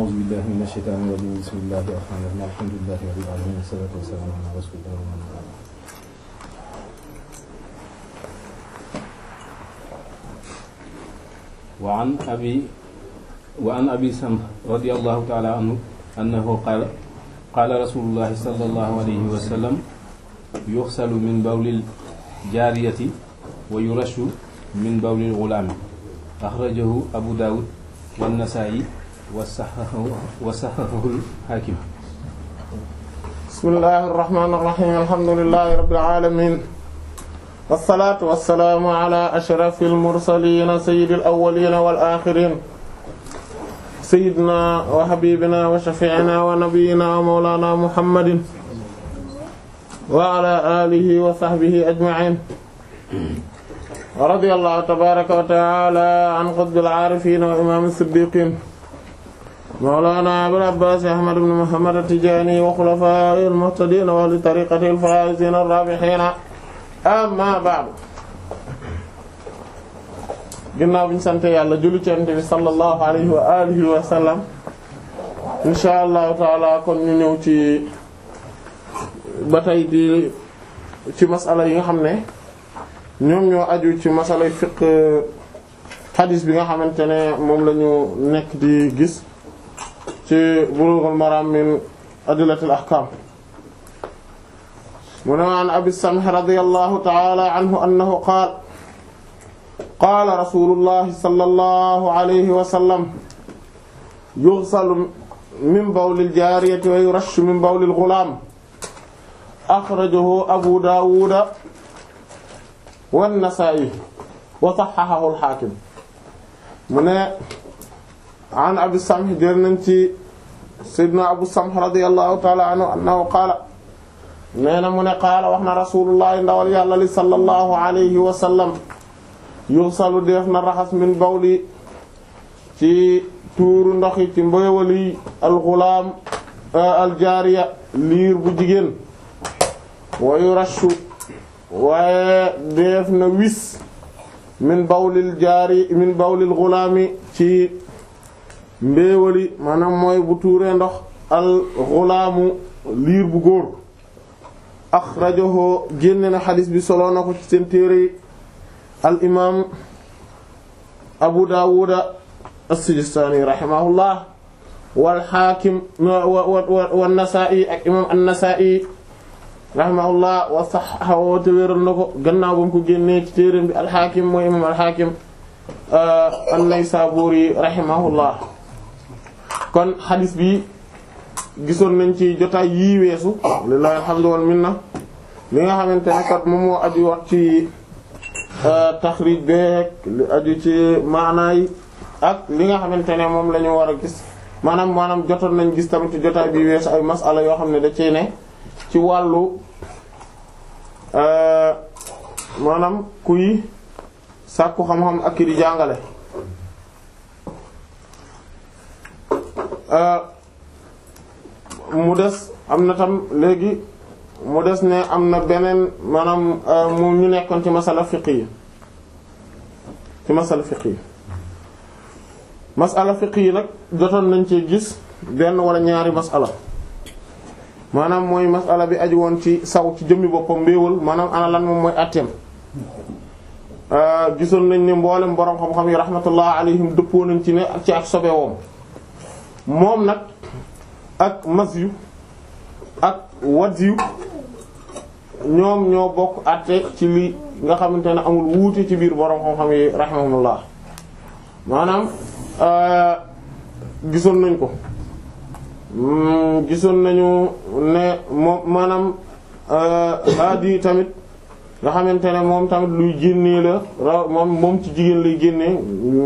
أعوذ بالله من الشيطان الرجيم بسم الله الرحمن الرحيم الحمد لله رب العالمين والصلاة والسلام على رسول الله ومن والاه وعن أبي وعن أبي سمح رضي الله تعالى عنه أنه قال قال رسول الله صلى الله عليه وسلم يغسل من بول الجارية ويرش من بول الغلام أخرجه أبو داود والنسائي وصححه وصححه الحاكم بسم الله الرحمن الرحيم الحمد لله رب العالمين والصلاة والسلام على أشرف المرسلين سيد الأولين والآخرين سيدنا وحبيبنا وشفيعنا ونبينا ومولانا محمد وعلى آله وصحبه أجمعين ورضي الله تبارك وتعالى عن قطب العارفين وإمام الصديقين مولانا أبو العباس أحمد بن محمد التجاني وخلفائه المهتدين وأهل طريقته الفائزين الرابحين amma ba'du ginnaaw bi ñu sant yàlla julli ci Yonent bi sallallahu alayhi wa alihi wa sallam insha allahu taala kon ñu ñëw ci ba tey di ci masala yi nga xam ne ñoom ñoo aju ci masalay fiqh hadis bi nga xamante ne moom la ñu nekk di gis ci Bulughul Maram min adillatil ahkam mu ne an abi samh radiyallahu ta'ala anhu annahu qaala qaala rasulullahi sallallahu alayhi wa sallam yughsalu min bawlil jaariyati wa yurashu min bawlil ghulaam akhrajahu abu daawuda wan nasaa'i wa sahhahahu al-haakim mu ne an abi samh jël nañ ci sayyidina abu samh radiyallahu ta'ala anhu annahu qaala nee na mu ne qaala wax na rasulullahi ndawal yàlla li sallallahu alayhi wa sallam yuxsalu def na raxas min bawli ci tuuru ndoxi ci mboywali alxulaam aljaariya liir bu jigéen wayu rashu waaye def na wis min bawlil jaari min bawlil xulaami ci mbéewali maanaam mooy bu tuuree ndox al xulaamu liir bu góor axrajahu génne na xadis bi solo na ko ci seen téere al imaam abu daawuda as-sijistaani rahimahullah wal xaakim wa nasaa'i ak imaam an-nasaa'i rahimahullah wa saxxahu te wéral na ko gannaaw ba mu ko génnee ci téere bi al xaakim mooy imaam al xaakim an-naysaburi rahimahullah kon xadis bi gisoon nañ ci jotaay yii weesu lillahi alhamdu wal minna li nga xamante ne kat moom moo aju wax ci taxrij beek li aju ci maanaay ak li nga xamante ne moom la ñu war a gis maanaam maanaam jotoon nañ gis tamit ci jotaay bi weesu ay masala yoo xam ne da cee ne ci wàllu maanaam kuy sàkku xam-xam ak ki di jàngale mu des am na tam léegi mu des ne am na beneen maanaam mu ñu nekkoon ci masala fiqh yi ci masala fiqh yi masala fiqh yi nag jotoon nañ ci gis benn wala ñaari masala maanaam mooy masala bi aju woon ci saw ci jëmmi boppam mbéewal maanaam ana lan moom mooy atteem gisoon nañ ne mboolem boroom xam-xam yi rahmatullah alayhim dëppoo nañ ci ne ak ci ak sobewoom moom nag ak mas yu ak wat yu ñoom ñoo bokk àtte ci li nga xamante ne amul wuute ci biir boroom xam-xam yi rahimahumullah maanaam gisoon nañ ko gisoon nañu ne moom maanaam aadi tamit nga xamante ne moom tamit luy génnee la ra moom moom ci jigéen lay génnee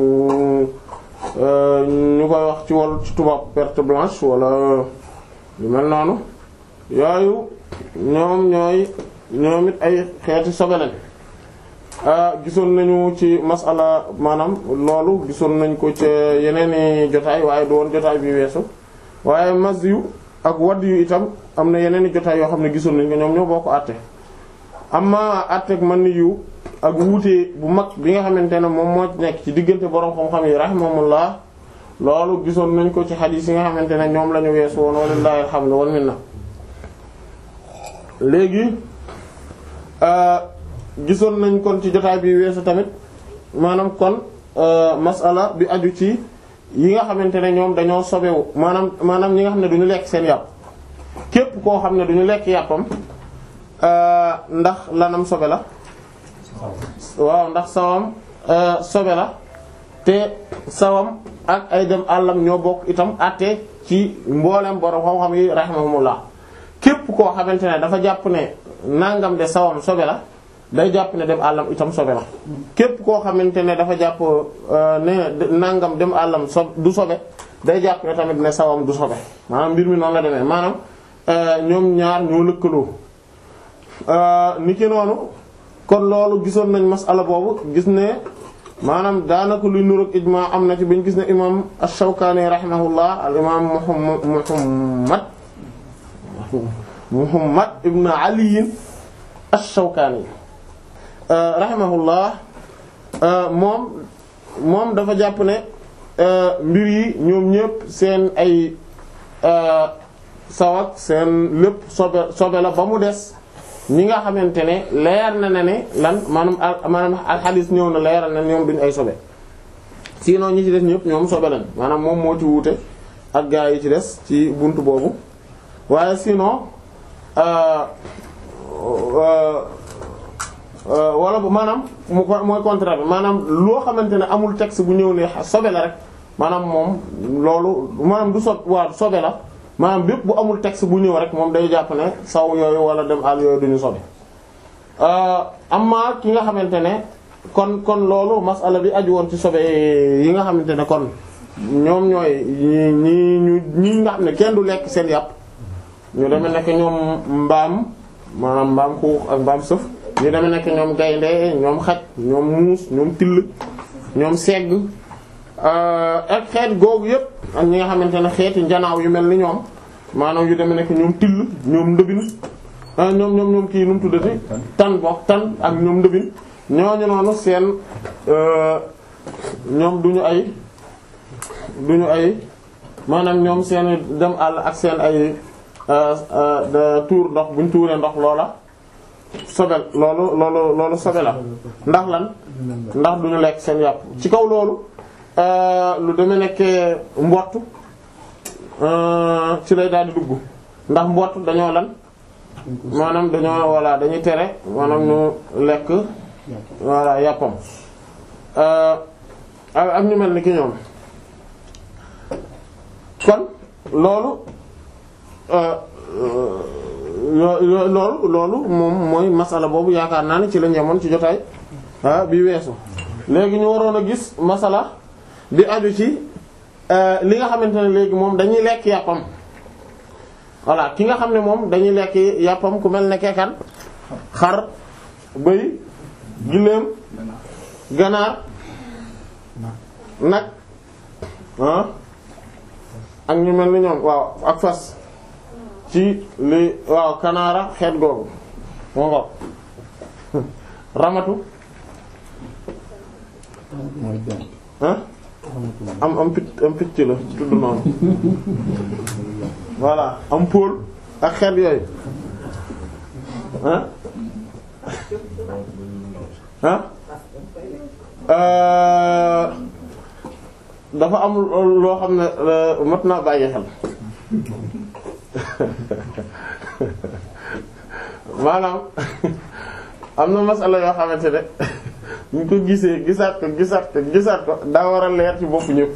ñu koy wax ci wàllu ci tubaab perte blanche wala lu mel noonu yooyu ñoom ñooy ñoom it ay xeeti sobe lañ gisoon nañu ci masala maanaam loolu gisoon nañ ko ci yeneeni jotaay waaye du woon jotaay bi weesu waaye mas yu ak wadd yu itam am na yeneeni jotaay yoo xam ne gisoon nañ ko ñoom ñoo bokk àtte amma àtteeg man yu ak wuute bu mag bi nga xamante ne moom moo nekk ci diggante borom xam-xam yi rahimahumullah loolu gisoon nañ ko ci xadiis yi nga xamante ne ñoom la ñu weesu woon walillahi alhamdu wal minna léegi gisoon nañ kon ci jotaay bi weesu tamit maanaam kon masala bi aju ci yi nga xamante ne ñoom dañoo sobewu maanaam maanaam ñi nga xam ne duñu lekk seen yàpp képp koo xam ne duñu lekk yàppam ndax lanam sobe la waaw ndax sawam sobe la te sawam ak ay dem àllam ñoo bokk itam àtte ci mboolem borom xam-xam yi rahimahumullah képp koo xamante ne dafa jàpp ne nangam de sawam sobe la day jàpp ne dem àllam itam sobe la képp koo xamante ne dafa jàpp ne nangam dem àllam so du sobe day jàpp ne tamit ne sawam du sobe maanaam mbir mi noonu la demee maanaam ñoom ñaar ñoo lëkkaloo ni ki noonu kon loolu gisoon nañ masala boobu gis ne maanaam daanaka luy nuroog ijma am na ci bañ gis ne imam ash-Shawkani rahimahullah al imam Muhammad Muhammad ibn Ali ash-Shawkani rahimahullah moom moom dafa jàpp ne mbir yi ñoom ñëpp seen ay sawak seen lépp sobe sobe la ba mu des ñi nga xamante ne leer na ne ne lan maanaam maanaam alxadis ñëw na leeral na ñoom duñu ay sobe sinon ñi ci des ñëpp ñoom sobe lañ maanaam moom moo ci wuute ak gaa yi ci des ci buntu boobu waaye sinon wala bu maanaam mu mooy contraire bi maanaam loo xamante ne amul texte bu ñëw ne sobe la rek maanaam moom loolu maanaam du sob waa sobe la maanaam bépp bu amul texte bu ñëw rek moom day jàpp ne saw yooyu wala dem àll yooyu duñu sobe amma ki nga xamante ne kon kon loolu masala bi aju woon ci sobe yi nga xamante ne kon ñoom ñooy ñi ñu ñi nga xam ne kenn du lekk seen yàpp ñu deme nekk ñoom mbaam maanaam mbaam xuux ak mbaam sëf ñu deme nekk ñoom gaynde ñoom xaj ñoom muus ñoom till ñoom segg ak xeet googu yëpp ak ñi nga xamante ne xeeti njanaaw yu mel ni ñoom maanaam yu deme nekk ñoom till ñoom ndëbin ñoom ñoom ñoom kii nu mu tuddati tan bokk tan ak ñoom ndëbin ñooñu noonu seen ñoom duñu ay duñu ay maanaam ñoom seen dem àll ak seen ay tuur ndox buñ tuuree ndox loola sobel loolu loolu loolu sobe la ndax lan ndax duñu lekk seen yàpp ci kaw loolu lu deme nekkee mbott ci lay daal di dugg ndax mbott dañoo lan maanaam dañoo voilà dañuy tere maanaam ñu lekk voilà yàppam ak ñu mel ni ki ñoom kon loolu loolu loolu moom mooy masala boobu yaakaar naa ne ci lañ yemoon ci jotaay bi weesu léegi ñu waroon a gis masala bi aju ci li nga xamante ne léegi moom dañuy lekk yàppam voilà ki nga xam ne moom dañuy lekk yàppam ku mel ne kekan xar bëy giléem ganaar nag ah ak ñu mel ni ñoom waaw ak fas ci li waaw kanaara xeet googu moo ngo ramatu ah am am picc am picc la tudd noonu voilà am póol ak xeet yooyu ah ah dafa am loo xam ne mat naa bàyyi xel maanaam am na masala yoo xamante ne ñu ko gisee gisaat ko gisaat ko gisaat ko daa war a leer ci bopp ñëpp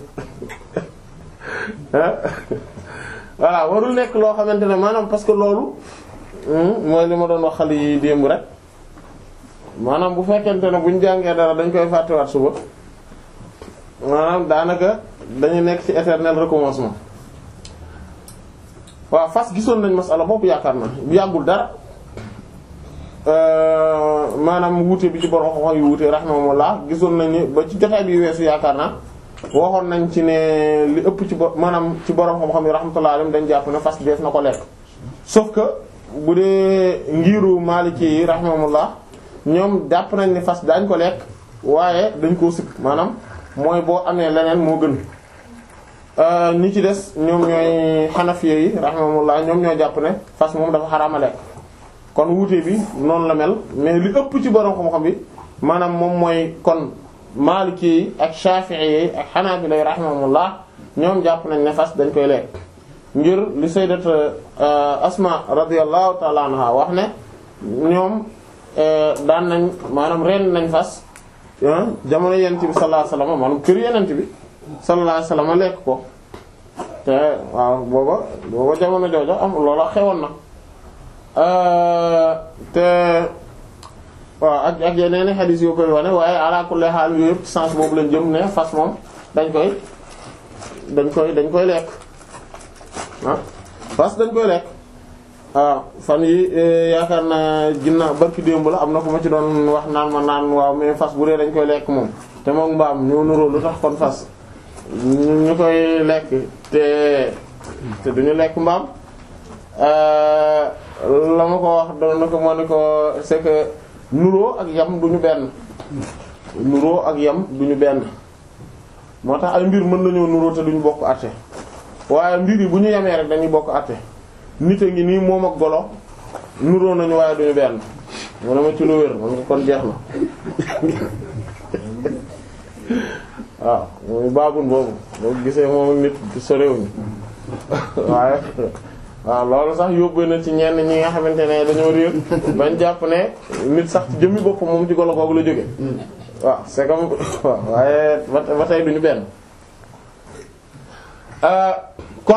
voilà warul nekk loo xamante ne maanaam parce que loolu mooy li ma doon wax xale yi démb rek maanaam bu fekkente ne buñ jàngee dara dañ koy fàttewaat suba maanaam daanaka dañu nekk ci éternel recommencement waaw fas gisoon nañ masala boobu yaakaar na bu yàggul dara maanaam wuute bi ci borom wax yu wuute rahimahumullah gisoon nañ ni ba ci jotaay bi weesu yaakaar naa waxoon nañ ci ne li ëpp ci bo maanaam ci borom xam-xam yi rahmatullah alayhim dañ jàpp ne fas dees na ko lekk sauf que bu dee ngiru Maliki yi rahimahumullah ñoom jàpp nañ ne fas daañ ko lekk waaye dañ koo sikk maanaam mooy boo amee leneen moo gën ñi ci des ñoom ñooy xanafiye yi rahimahumullah ñoom ñoo jàpp ne fas moom dafa xaraama lekk kon wuute bi noonu la mel mais li ëpp ci borom xam-xam bi maanaam moom mooy kon maliki yi ak shafi'i yi ak hanabila yi rahimahumullah ñoom jàpp nañ ne fas dañ koy lekk ngir li sayyidat asma radiyallahu ta'ala anha wax ne ñoom daan nañ maanaam ren nañ fas jamono yent bi sallallahu alayhi wasallam maanaam kër yenent bi sallallahu alayhi wasallam lekk ko te waaw booba booba jamono joojo am loola xewoon na te waaw ak ak yeneen i xadiis yoo koy wane waaye ala kulli haal yooyu yëpp sens boobu lañ jëm ne fas moom dañ koy dañ koy dañ koy lekk ah fas dañ koy lekk waaw fan yi yaakaar naa ginnaaw barki démb la am na ku ma ci doon wax naan ma naan waaw mais fas bu dee dañ koy lekk moom te moom mbaam ñoo nuroo lu tax kon fas ñu koy lekk te te duñu lekk mbaam la ma ko wax doon na ko moo ne ko c'est que nuroo ak yam duñu benn nuroo ak yam duñu benn moo tax ay mbir mën nañoo nuroo te duñu bokk àtte waaye mbir yi bu ñu yemee rek dañuy bokk àtte nit a ngi nii moom ak golo nuroo nañu waaye duñu benn mu ne ma ci lu wér man nga kon jeex na waaw muy baabun boobu boo gisee moom ak nit sorewuñu waaye waaw loolu sax yóbbu na ci ñenn ñi nga xamante ne dañoo réer bañ jàpp ne nit sax ci jëmmi bopp moom ci golo googu la jóge waaw c'est comme waaw waaye ba tey duñu benn kon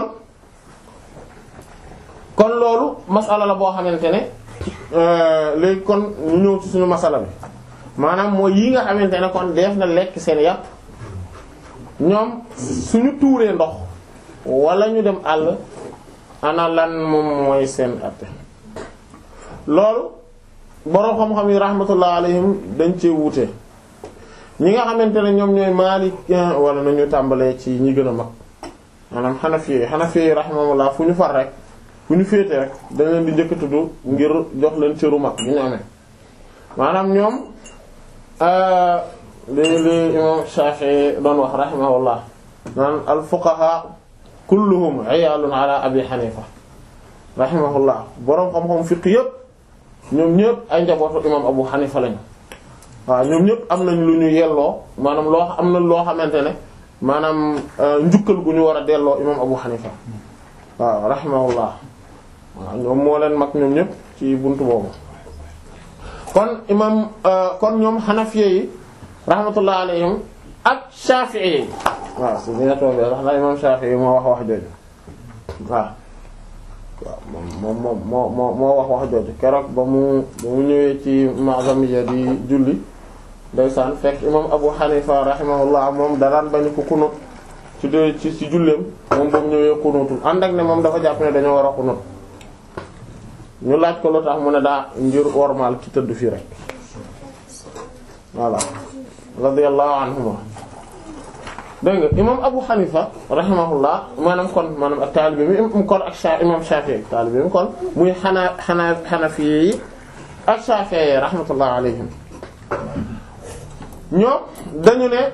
kon loolu masala la boo xamante ne léegi kon ñu ñëw ci suñu masala bi maanaam mooy yi nga xamante ne kon def na lekk seen yàpp ñoom suñu tuuree ndox wala ñu dem àll ana lan moom mooy seen atte loolu boroom xam-xam yi rahmatullah alayhim dañ cee wuute ñi nga xamante ne ñoom ñooy Maalik wala nañu tàmbalee ci ñi gën a mag maanaam Hanafi yi Hanafi yi rahmatullah fu ñu far rek fu ñu féete rek dañ leen di njëkk a tudd ngir jox leen cëru mag bi ñu amee maanaam ñoom li li imam Shafi'i doon wax rahimahullah naan al fuqaha kulluhum iyalun ala abi hanifa rahimahullah boroom xam-xam fiq yëpp ñoom ñëpp ay njabootu imam abu hanifa lañu waaw ñoom ñëpp am nañ lu ñu yelloo maanaam loo am na loo xamante ne maanaam njukkal gu ñu war a delloo imam abu hanifa waaw rahimahullah waaw ñoom moo leen mag ñoom ñëpp ci buntu boobu kon imam kon ñoom xanafiye yi rahmatullah alayhim ak shafi'i yi waaw si ñina toog wax na imam shafi'i moo wax wax jooju waaw waaw moom moom moo moo moo wax wax jooju keroog ba mu ba mu ñëwee ci mazamiya di julli ndeysaan fekk imam abu hanifa rahimahullah moom daraan bañu ko kunut ci de ci ci julleem moom ba mu ñëwee kunutul ànd ak ne moom dafa jàpp ne dañoo war a kunut ñu laaj ko lu tax mu ne daa ngir wormaal ki tëdd fii rek voilà radiyallahu anhuma dégg nga imam Abu Hanifa rahimahullah maanaam kon maanaam ak taalibe mi kon ak sa imam Shafi'i taalibe mi kon muy xanaa xanaa Hanafi yi ak Shafi'i yi rahmatullah alayhim ñoom dañu ne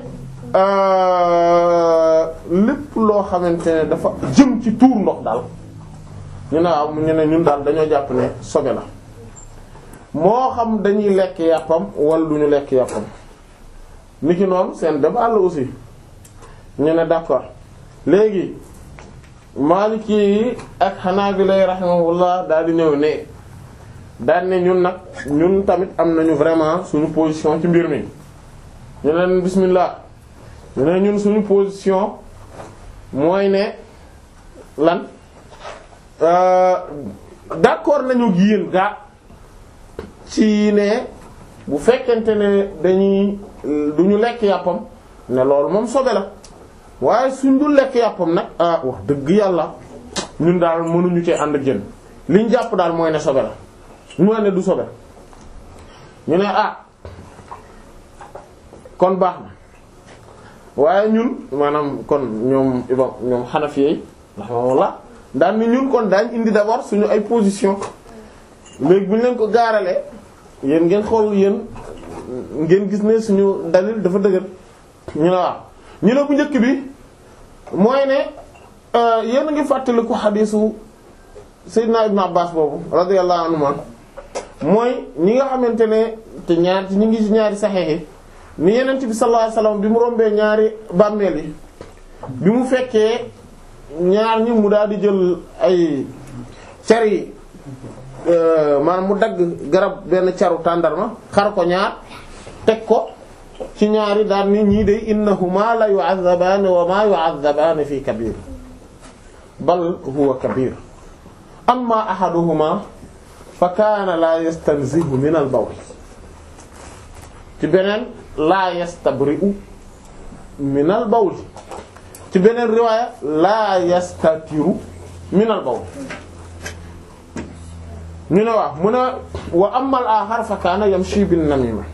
lépp loo xamante ne dafa jëm ci tuur ndox daal ñu ne waaw ñu ne ñun daal dañoo jàpp ne sobe la moo xam dañuy lekk yàppam wala duñu lekk yàppam niki noonu seen débat la aussi ñu ne d'accord léegi Maliki yi ak Hanabila rahimahullah daal di ñëw ne daal ne ñun nag ñun tamit am nañu vraiment suñu position ci mbir mi ñu leen bismillah ñu ne ñun suñu position mooy ne lan d'accord nañu ak yéen gaa ci ne bu fekkente ne dañuy du ñu lekk yàppam ne loolu moom sobe la waaye suñ dul lekk yàppam nag ah wax dëgg yàlla ñun daal mënuñu cee ànd ak jën liñ jàpp daal mooy ne sobe la mooy ne du sobe ñu ne ah kon baax na waaye ñun maanaam kon ñoom ibam ñoom xanafiyey rahimahullah daan ni ñun kon daañ indi d'abord suñu ay position léegi bu ñu leen ko gaaralee yéen ngeen xool yéen ngeen gis ne suñu dalil dafa dëgër ñu ne waaw ñu ne bu njëkk bi mooy ne yéen a ngi fàttaliku xadiisu Seydina Ibn Abbas boobu radiyallahu anhuma mooy ñi nga xamante ne te ñaar ñi ngi ci ñaari saxeex yi ni Yonent bi sallallahu alayhi wasallam bi mu rombee ñaari bàmmeel yi bi mu fekkee ñaar ñi mu daal di jël ay car yi maanaam mu dagg garab benn caru tàndarma xar ko ñaar teg ko ci ñaari daal ni ñii de innahuma la yu'azzabaani wa ma yu'azzabaani fi kabir bal huwa kabir amma ahaduhuma fa kaana la yastanzihu min al bawl ci beneen la yastabri'u min al bawl ci beneen riwaaya la yastatiru min al bawl ñu ne waaw mu ne wa amma al axar fa kaana yamshi bin namima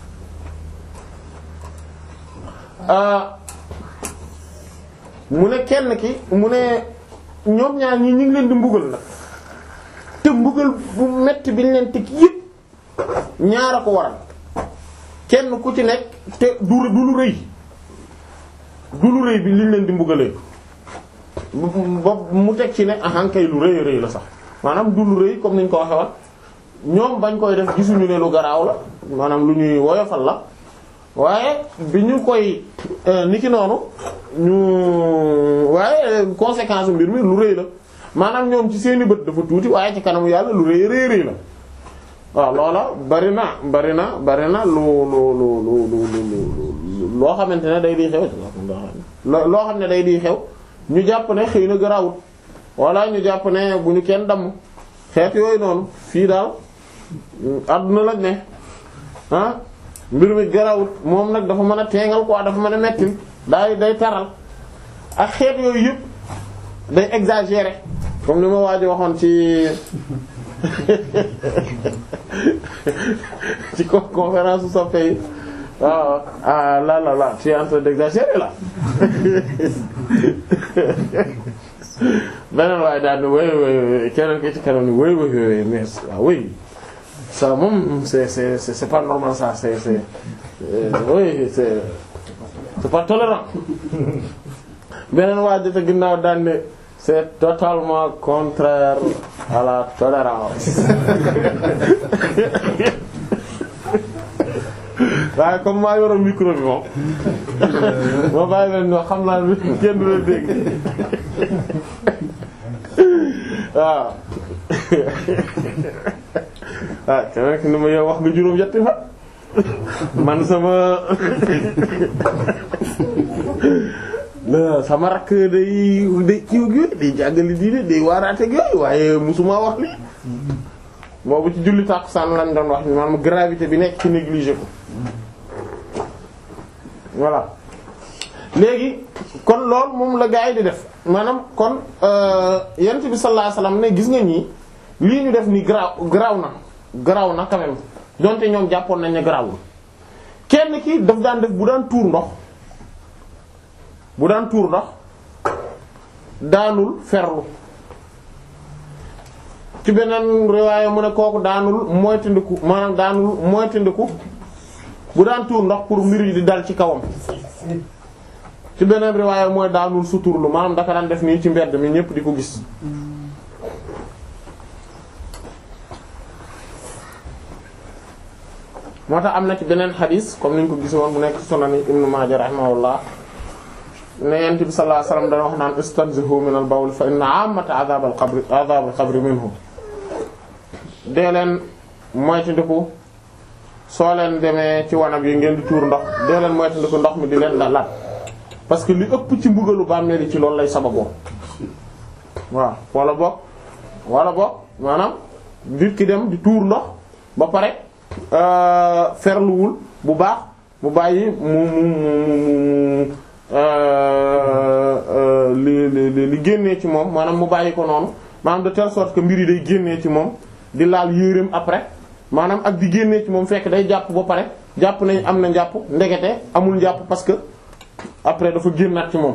mu ne kenn ki mu ne ñoom ñaar ñi ñu ngi leen di mbugal nag te mbugal bu metti bi ñu leen teg yëpp ñaar a ko waral kenn ku ci nekk te du du lu rëy du lu rëy bi liñ leen di mbugalee ba mu teg ci ne ahankay lu rëy rëy la sax maanaam du lu rëy comme niñ ko waxe woon ñoom bañ koy def gisuñu ne lu garaaw la maanaam lu ñuy woyofal la waaye bi ñu koy niki noonu ñu waaye conséquence mbir mi lu rëy la maanaam ñoom ci seeni bët dafa tuuti waaye ci kanamu yàlla lu rëy rëy rëy la waaw loola bari na bari na bari na lu lu lu lu lu loo xamante ne day di xew loo xam ne day di xew ñu jàpp ne xëy na garaawut walla ñu jàpp ne bu ñu kenn damm xeet yooyu noonu fii daal àdduna lañ ne ah mbir mi garawut moom nag dafa mën a teengal quoi dafa mën a mettil day day taral ak xeet yooyu yëpp day exagérer comme ni ma waaj waxoon ci ci conférence su soppe yi waaw ah là là là tu es en train d'exagérer là beneen waaye daal ni wéy wéy keneen ki ci kanam ni wéy wéy wéy mais waaw wéy ça moom c'est c'est c'est pas normal ça c'est c'est euh, oui c'est c'est pas tolérant beneen waa jota ginnaaw daan ne c'est totalement contraire à la tolérance waaye comme maa yoroon micro bi moom moo bàyyi leen ñoo xam naa kenn du leen dégg waaw ah keneen ki ni ma yow wax nga juróom yetti fa man sama sama rakk day day kiiw gi day jàngali diine day waaraate yooyu waaye musuma wax li boobu ci julli tàkkusaan lañ doon wax maanaam gravité bi nekk ci négliger ko voilà léegi kon loolu moom la gaa yi di def maanaam kon yent bi sallallahu alayhi wasallam ne gis nga ñii lii ñu def ni garaaw garaaw na garaaw na quand même donte ñoom jàppoon nañ ne garaawul kenn ki daf daan def bu daan tuur ndox bu daan tuur ndox daanul ferlu ci beneen riwaaya mu ne kooku daanul moytandiku maanaam daanul moytandiku bu daan tuur ndox pour mbir yi di dal ci kawam ci beneen riwaaya mooy daanul suturlu maanaam daka daan def nii ci mbedd mi ñépp di ko gis moo tax am na ci beneen xadis comme niñ ko gis woon bu nekk sunan Ibnu Maaja rahimahullah ne yent bi sallallahu alayhi wasallam dana wax naan istanzihu min al bawl fa inna amata adhab al qabri adhab al qabri minhu dee leen moytandiku soo leen demee ci wanag yi ngeen di tuur ndox dee leen moytandiku ndox mi di leen da lat parce que li ëpp ci mbugalu bàmmeel yi ci loolu lay sababoo waaw wala boog wala boog maanaam nit ki dem di tuur ndox ba pare ferluwul bu baax mu bàyyi mu mu mu mu li li li génnee ci moom maanaam mu bàyyi ko noonu maanaam de telle sorte que mbir yi day génnee ci moom di laal yéreem après maanaam ak di génnee ci moom fekk day jàpp ba pare jàpp nañ am na njàpp ndekete amul njàpp parce que après dafa génnaat ci moom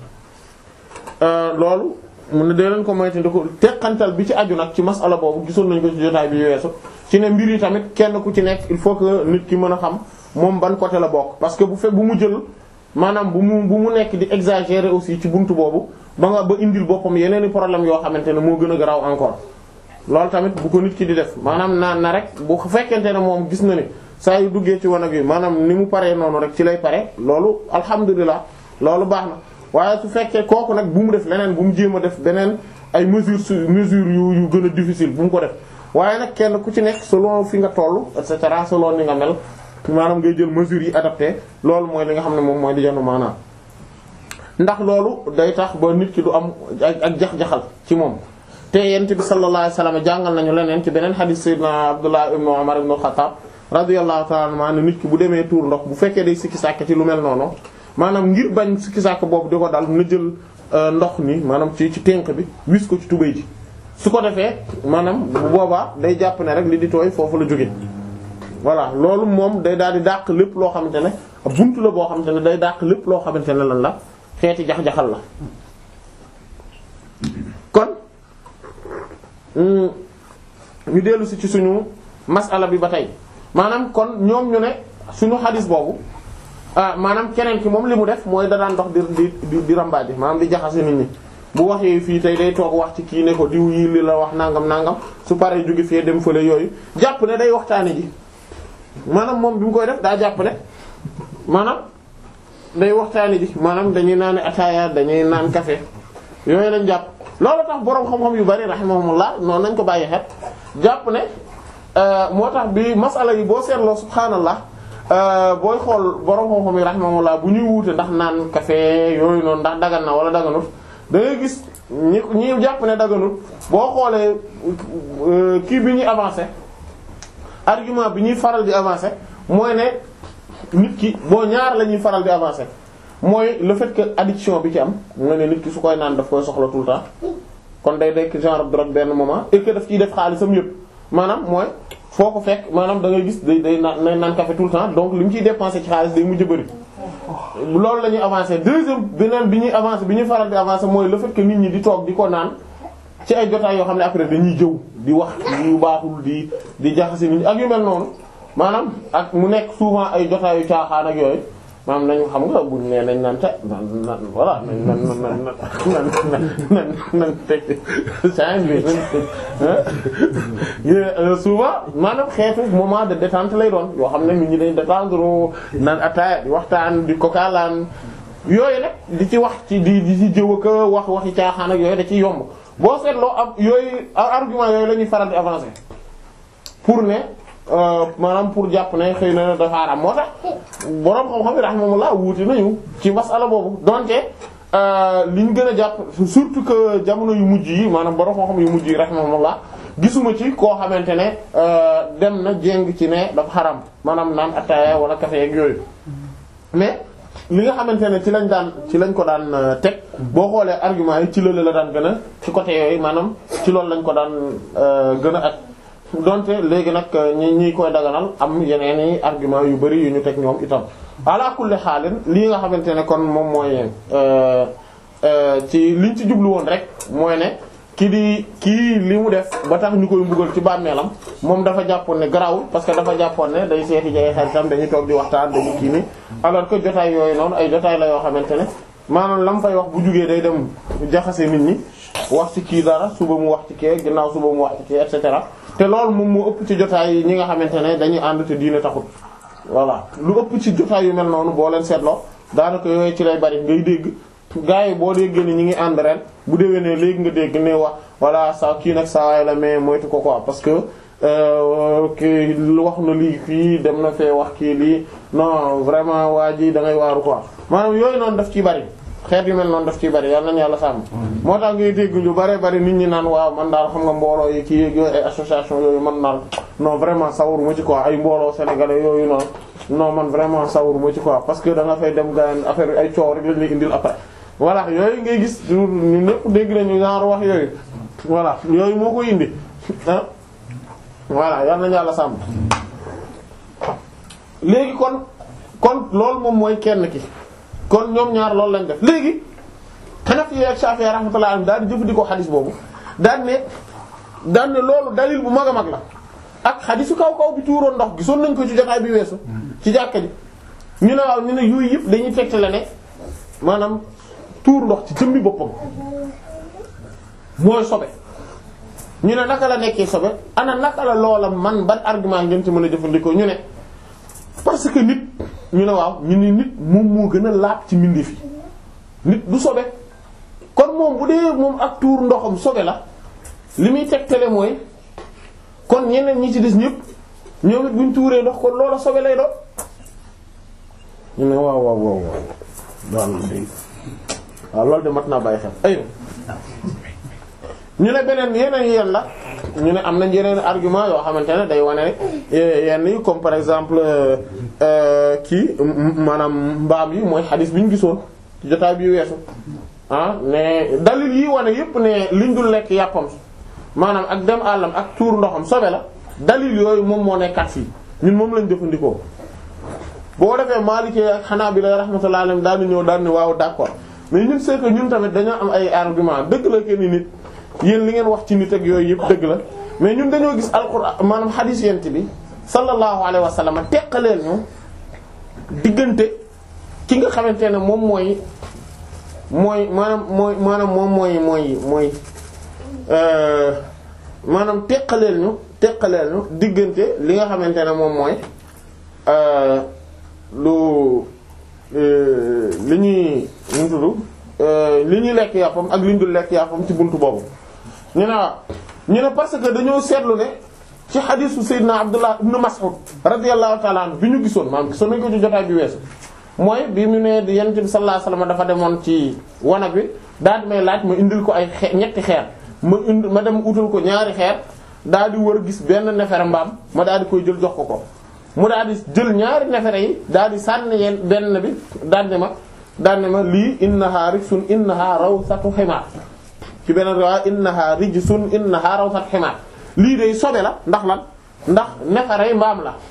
loolu mun na dee leen ko moytandi ko teqantal bi ci aju nag ci masala boobu gisoon nañ ko ci jotaay bi weesu ci ne mbir yi tamit kenn ku ci nekk il faut que nit ki mën a xam moom ban côté la bokk parce que bu fekk bu mu jël maanaam bu mu bu mu nekk di exagérer aussi ci buntu boobu ba nga ba indil boppam yeneen i problème yoo xamante ne moo gën a garaaw encore loolu tamit bu ko nit ki di def maanaam naan na rek bu fekkente ne moom gis na ne saa yu duggee ci wanag yi maanaam ni mu paree noonu rek ci lay pare loolu alhamdulilah loolu baax na waaye su fekkee kooku nag bu mu def leneen bu mu jéem a def beneen ay mesures su mesures yu yu gën a difficile bu mu ko def waaye nag kenn ku ci nekk selon fi nga toll et cetera selon ni nga mel maanaam ngay jël mesures yi adapté loolu mooy li nga xam ne moom mooy di jënd maanaam ndax loolu day tax ba nit ki du am ak jax-jaxal ci moom te yent bi sallallahu alayhi wasallam jàngal nañu leneen ci beneen hadith sayyidina Abdullah ibn Umar ibn Khattab radiyallahu ta'ala anhu nit ki bu demee tuur ndox bu fekkee day sikki sàkk ci lu mel noonu maanaam ngir bañ sikki sàkk boobu di ko dal na jël ndox ni maanaam ci ci ténk bi wis ko ci tubéy ji su ko defee maanaam bu boobaa day jàpp ne rek li di tooy foofu la jóge voilà loolu moom day daal di dàq lépp loo xamante ne buntu la boo xamante ne day dàq lépp loo xamante ne lan la xeeti jax-jaxal la kon ñu dellu si ci suñu masala bi ba tey maanaam kon ñoom ñu ne suñu xadis boobu ah maanaam keneen ki moom li mu def mooy da daan dox di di di rambaaje maanaam di jaxase nit ñi bu waxee fii tey day toog wax ci kii ne ko diw yi li la wax nangam nangam su paree jóge fee dem fële yooyu jàpp ne day waxtaane ji maanaam moom bi mu koy def daa jàpp ne maanaam day waxtaane ji maanaam dañuy naan ataaya dañuy naan café yooyu lañ jàpp loolu tax boroom xam-xam yu bari rahimahumullah noonu nañ ko bàyyi xel jàpp ne moo tax bi masala yi boo seetloo subhaanallah booy xool boroom xam-xam yi rahimahumullah bu ñuy wuute ndax naan café yooyu noonu ndax dagan na wala daganut da ngay gis ñi ñi jàpp ne daganut boo xoolee kii bi ñuy avancé argument bi ñuy faral di avancé mooy ne nit ki boo ñaar la ñuy faral di avancé mooy le fait que addiction bi ci am mooy ne nit ki su koy naan daf koy soxla tout le temps kon day dekk genre drogue benn moment et que daf ciy def xaalisam yëpp maanaam mooy foo ko fekk maanaam da ngay gis day day naan day naan café tout le temps donc li mu ciy dépensé ci xaalis day mujj bëri. loolu la ñuy avancé deuxième beneen bi ñuy avancé bi ñuy faral di avancé mooy le fait que nit ñi di toog di ko naan ci ay jotaay yoo xam ne après dañuy jëw di wax yu baaxul di di jaxase nit ñi ak yu mel noonu maanaam ak mu nekk souvent ay jotaayu caaxaan ak yooyu. maanaam nañu xam nga buñ nee nañ naan te nan nan voilà nañ nan nan nan nan nan nan teg change bi nañ souvent maanaam xeetu moment de détente lay doon yoo xam ne nit ñi dañ détendre naan ataaya di waxtaan di kokaalaan yooyu nag di ci wax ci di di ci jëw a wax waxi caaxaan ak yooyu da ci yomb boo seetloo am yooyu argument yooyu la ñuy faral di avancer pour ne maanaam pour jàpp ne xëy na dafa haram moo tax boroom xam-xam yi rahimahullah wuute nañu ci masala boobu donte li ñu gën a jàpp surtout que jamono yu mujj yi maanaam boroom xam-xam yu mujj yi rahimahullah gisuma ci koo xamante ne dem na jéng ci ne dafa xaram maanaam naan ataaya wala café ak yooyu mais li nga xamante ne ci lañ daan ci lañ ko daan teg boo xoolee argument yi ci loolu la daan gën a ci côté yooyu maanaam ci loolu lañ ko daan gën a ak donte léegi nag ñi ñi koy daganal am yeneen i argument yu bari yu ñu teg ñoom itam ala kulli xaalin lii nga xamante ne kon moom mooy ci liñ ci jublu woon rek mooy ne ki di kii li mu def ba tax ñu koy mbugal ci bàmmeelam moom dafa jàppoon ne garawul parce que dafa jàppoon ne day seeti jege xaritam dañuy toog di waxtaan dañu kii ni alors que jotaay yooyu noonu ay jotaay la yoo xamante ne maanaam la mu fay wax bu jugee day dem jaxase nit ñi wax ci kii dara suba mu wax ci kii ginnaaw suba mu wax ci kii et cetera te loolu moom moo ëpp ci jotaay yi ñi nga xamante ne dañuy ànd te diine taxut voilà lu ëpp ci jotaay yu mel noonu boo leen seetloo daanaka yooyu ci lay bari ngay dégg gars yi boo déggee ni ñi ngi ànd ren bu déwénee léegi nga dégg ne wax voilà sa kii nag saa waay la mais moytu ko quoi parce que kii wax na lii fii dem na fee wax kii lii non vraiment waa ji da ngay waaru quoi maanaam yooyu noonu daf ciy bari xeet yu mel noonu daf ciy bari yal nañu yàlla sàmm. moo tax ngay dégg lu bare bari nit ñi naan waaw man daal xam nga mbooloo yi kii yooyu ay association yooyu man daal non vraiment sawaruma ci quoi ay mbooloo sénégalais yooyu noonu non man vraiment sawaruma ci quoi parce que da nga fay dem gaañ affaire ay coow rek lañ lay indil après. voilà yooyu ngay gis ñu ñëpp dégg nañu genre wax yooyu voilà yooyu moo ko indi ah voilà yal nañu yàlla sàmm léegi kon kon loolu moom mooy kenn ki. kon ñoom ñaar loolu lañ def léegi Hanafi ak Shafi'i rahmatullahi alayhim daal di jëfandikoo xadis boobu daan ne daan ne loolu dalil bu mag a mag la ak xadisu kaw kaw bi tuuroon ndox gisoon nañ ko ci jotaay bi weesu ci jàkka ji ñu ne waaw ñu ne yooyu yëpp dañuy tegtale ne maanaam tuur ndox ci jëmmi boppam mooy sobe ñu ne naka la nekkee sobe ana naka la loola man ban argument ngeen ci mën a jëfandikoo ñu ne parce que nit ñu ne waaw ñu ni nit moom moo gën a laab ci mbindeef yi nit du sobe kon moom bu dee moom ak tuur ndoxam sobe la li muy tegtale mooy kon ñeneen ñi ci des ñëpp ñoom it buñ tuuree ndox kon loola sobe lay doon ñu ne waaw waaw waaw waaw waaw loolu de mat naa bàyyi xel ay ñu ne beneen yeneen yeen la ñu ne am nañ yeneen argument yoo xamante ne day wane yenn yi comme par exemple kii maanaam mbaam yi mooy xadis bi ñu gisoon ci jotaay bi weesu ah ne dalil yi wane yépp ne liñ dul lekk yàppam maanaam ak dem àllam ak tuur ndoxam sobe la dalil yooyu moom moo nekkat fii ñun moom lañ jëfandikoo boo defee Maliki ak Hanabila rahmatullahi alayhim daal di ñëw daal ni waaw d'accord mais ñun c'est que ñun tamit dañoo am ay argument dëgg la que ni nit yéen li ngeen wax ci nit ak yooyu yëpp dëgg la mais ñun dañoo gis alxuraan maanaam xadiis yent bi sallallahu alayhi wa sallam teqaleel ñu diggante ki nga xamante ne moom mooy mooy maanaam mooy maanaam moom mooy mooy mooy maanaam teqaleel ñu teqaleel ñu diggante li nga xamante ne moom mooy lu li ñuy ñu tudd li ñuy lekk yàppam ak li ñu dul lekk yàppam ci buntu boobu ñu ne waaw ñu ne parce que dañoo seetlu ne ci xadiisu Seydina Abdullah ibn Mas'ud radiyallahu ta'ala anhu bi ñu gisoon maanaam gisoon nañu ko ci jotaay bi weesu mooy bi mu ne Yonent bi sallallahu alayhi wasallam dafa demoon ci wanag wi daal di may laaj ma indil ko ay xe ñetti xeer ma indi ma dem utal ko ñaari xeer daal di wër gis benn nefere mbaam ma daal di koy jël jox ko ko mu daal di jël ñaari nefere yi daal di sànni yeen benn bi daal di ma daal di ma lii innaha rijsun innaha rawsatu ximaar ci benn riwaaya innaha rijsun innaha rawsatu ximaar lii day sobe la ndax lan ndax nefere yi mbaam la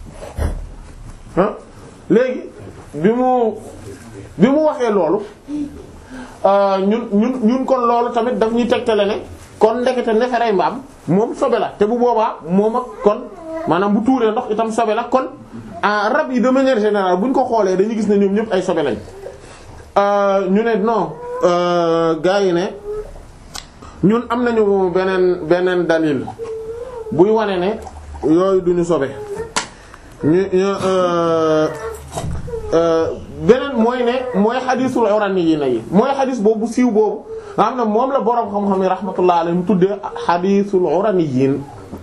ah léegi bi mu bi mu waxee loolu ñun ñun ñun kon loolu tamit daf ñuy tegtale ne kon ndekete neferey mbaam moom sobe la te bu boobaa moom ak kon maanaam bu tuuree ndox itam sobe la kon rab yi de manière générale bu ñu ko xoolee dañuy gis ne ñoom ñëpp ay sobe lañ ñu ne non gars yi ne ñun am nañu beneen beneen dalil buy wane ne yooyu duñu sobe ñu beneen mooy ne mooy xadiisul uraniyyiina yi mooy xadiis boobu siiw boobu nga xam ne moom la boroom xam-xam yi rahmatullah alayhim tuddee xadiisul uraniyyiin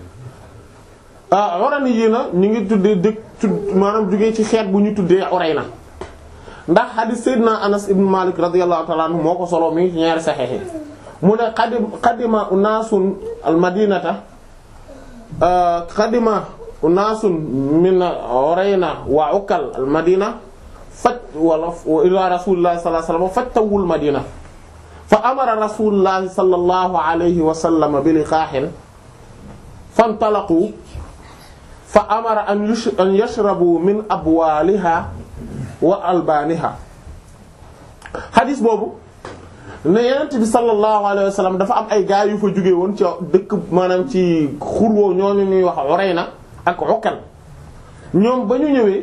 ah uraniyyiina ñu ngi tuddee dëkk tudd maanaam jógee ci xeet bu ñu tuddee Urayna ndax xadiis Seydina Anas ibn Malik radiyallahu ta'ala anhu moo ko solo mi ngi ci ñaari saxiix yi mu ne qadim qadima unaasun al madinata qadima unaasun min Urayna wa ukal al madina faj wala ila rasulillahi sallallahu alayhi wasallam fajtawul madina fa amara rasulullahi sallallahu alayhi wa sallam bi liqaahin fantalaqu fa amara an yashrabu min abwaaliha wa albaaniha xadis boobu ne yenent bi sallallahu alayhi wa sallam dafa am ay gaa yu fa jóge woon ci dëkk maanaam ci xurwoo ñooñu ñuy wax Urayna ak Ukal ñoom ba ñu ñëwee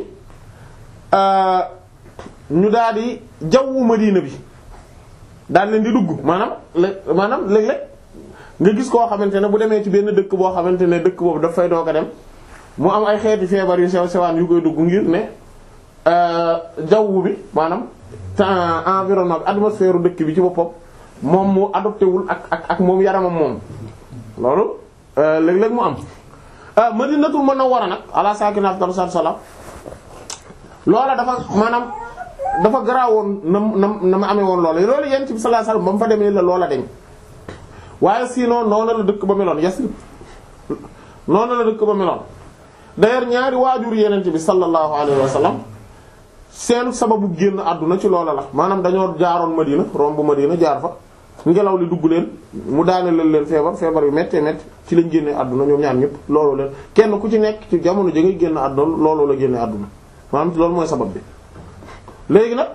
ñu daal di jawwu Madina bi daal leen di dugg maanaam lé maanaam léeg-léeg nga gis koo xamante ne bu demee ci benn dëkk boo xamante ne dëkk boobu daf fay doog a dem mu am ay xeeti feebar yu sew sewaan yu koy dugg ngir ne jawwu bi maanaam temps environnement bi atmosphère dëkk bi ci boppam moom mu adopté wul ak ak ak moom yaramam moom loolu léeg-léeg mu am Madinatul Munawwara nag ala saakina afdalu salaam loola dafa maanaam dafa garaawoon na na na ma amee woon loola loolu yent bi sallallahu alayhi wasallam ba mu fa demee la loola deñ waaye sinon noonu la dëkk ba meloon Yasrib noonu la dëkk ba meloon d'ailleurs ñaari waajur yenent bi sallallahu alayhi wasallam seen sababu génn àdduna ci loola la maanaam dañoo jaaroon Madina romb Madina jaar fa ngelaw li dugg leen mu daane leen leen feebar feebar yu méttee métti ci lañ génnee àdduna ñoom ñaar ñëpp loolu leen kenn ku ci nekk ci jamono ja ngay génn àdduna loolu la génnee àdduna maanaam loolu mooy sabab bi léegi nag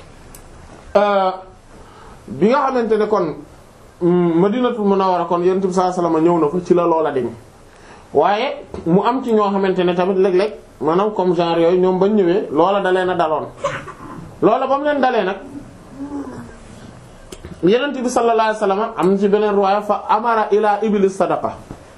bi nga xamante ne kon Madinatul Munawwara kon Yonent bi sallallahu alayhi wasallam ñëw na fa ci la loola deñ waaye mu am ci ñoo xamante ne tamit léeg-léeg maanaam comme genre yooyu ñoom bañ ñëwee loola dalee na daloon loola ba mu leen dalee nag yenent bi sallallahu alayhi wasallam am na ci beneen riwaaya fa amara ila iblis sadaqa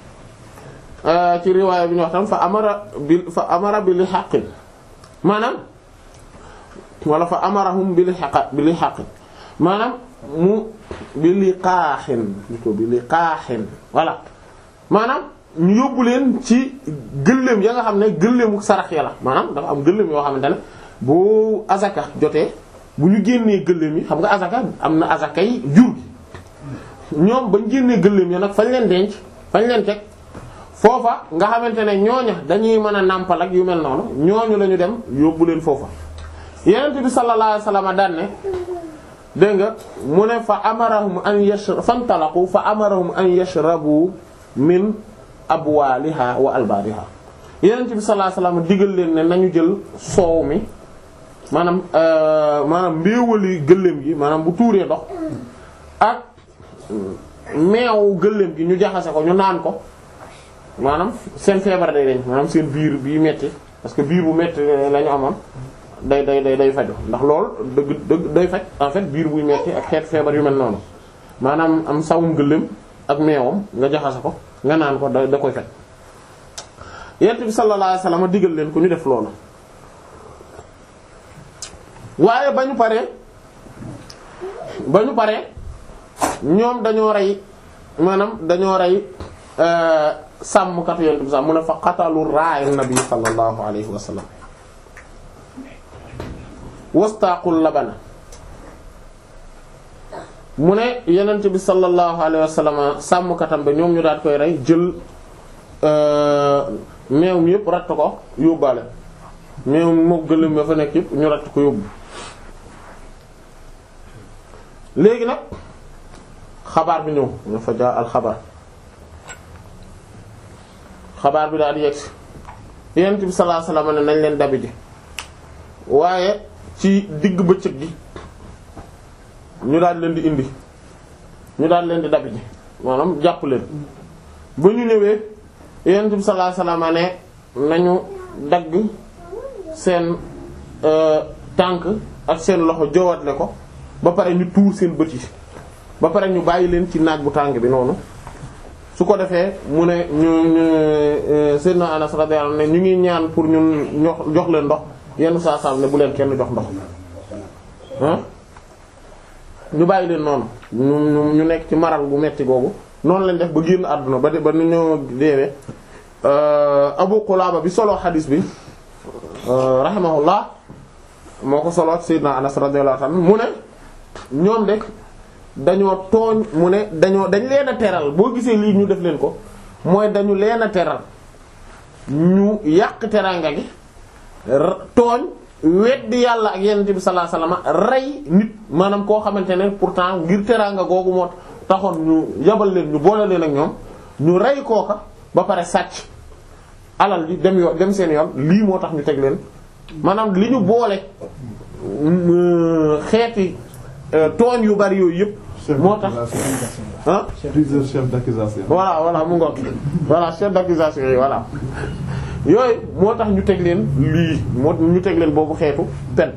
ci riwaaya bi ñu wax tam fa amara bi fa amara bi li xaqin maanaam wala fa amarahum bi li xaqa bi li xaqin maanaam mu bi li qaaxin ko bi li qaaxin voilà maanaam ñu yóbbu leen ci gëléem ya nga xam ne gëléemu sarax ya la maanaam dafa am gëléem yoo xamante ne bu azaka jotee bu ñu génnee gëléem yi xam nga azaka am na azaka yi jur gi ñoom bañ génnee gëléem ya nag fañ leen denc fañ leen teg foofa nga xamante ne ñooña dañuy mën a nàmpal ak yu mel noonu ñooñu la ñu dem yóbbu leen foofa yenent bi sallallahu alayhi wasallam daan ne dégg nga mu ne fa amarahum an yashr fantalaqu fa amarahum an yashrabu min abwaaliha wa albaariha yenent bi sallallahu alayhi wasallam digal leen ne nañu jël soow mi maanaam maanaam mbéewali gëléem gi maanaam bu tuuree ndox ak meew gëléem gi ñu jaxase ko ñu naan ko maanaam seen feebar day deñ maanaam seen biir bii metti parce que biir bu metti la ñu amoon day day day day faju ndax lool dëgg dëgg day faj en fait biir buy metti ak xeet feebar yu mel noonu maanaam am sawum gëléem ak meewam nga jaxase ko nga naan ko da da koy faj yent bi sallallahu alayhi wasallam digal leen ko ñu def loolu waaye ba ñu paree ba ñu paree ñoom dañoo rey maanaam dañoo rey sàmmkatu yent bi sax mu ne fa qatalu ra'in nabi sallallahu alayhi wasallam wastaqul labana mu ne yenent bi sallallahu alayhi wasallam sàmmkatam ba ñoom ñu daat koy rey jël meew mi yëpp ratt ko yóbbaale meew moo gëlëm ba fa nekk yëpp ñu ratt ko yóbbu léegi nag xabaar bi ñëw nga fa jaa al xabaar xabaar bi daal di yegsi yenent bi sallallahu alayhi wasallam ne nañ leen dabi ji waaye ci digg bëccëg gi ñu daal leen di indi ñu daal leen di dabi ji maanaam jàpp leen ba ñu ñëwee yonent bi sallallahu alayhi wasallam ne nañu dagg seen tànk ak seen loxo jowatle ko ba pare ñu tuur seen bët yi ba pare ñu bàyyi leen ci naaj bu tàng bi noonu su ko defee mu ne ñu ñu Seydina Anas radiyallahu anhu ne ñu ngi ñaan pour ñun jox leen ndox yenn saa saa ne bu leen kenn jox ndox ah ñu bàyyi leen noonu ñu ñu nekk ci maral bu metti googu noonu lañ def ba génn àdduna ba de ba nu ñoo deewee Abu Qulaba bi solo xadiis bi rahimahullah moo ko solo Seydina Anas radiyallahu anhu mu ne ñoom de dañoo tooñ mu ne dañoo dañ leen a teral boo gisee lii ñu def leen ko mooy dañu leen a teral ñu yàq teranga gi tooñ weddi yàlla ak yonent bi sallallahu alayhi wasallam rey nit maanaam koo xamante ne pourtant ngir teranga googu moo taxoon ñu yabal leen ñu boole leen ak ñoom ñu rey kooka ba pare sàcc alal ji dem yoon dem seen yoon lii moo tax ñu teg leen maanaam li ñu boole xeeti tooñ yu bari yooyu yëpp. moo tax ah. plusieurs chefs d'accusation. voilà voilà mu ngoog voilà chef d'accusation yi voilà yooyu moo tax ñu teg leen lii moo ñu teg leen boobu xeetu pen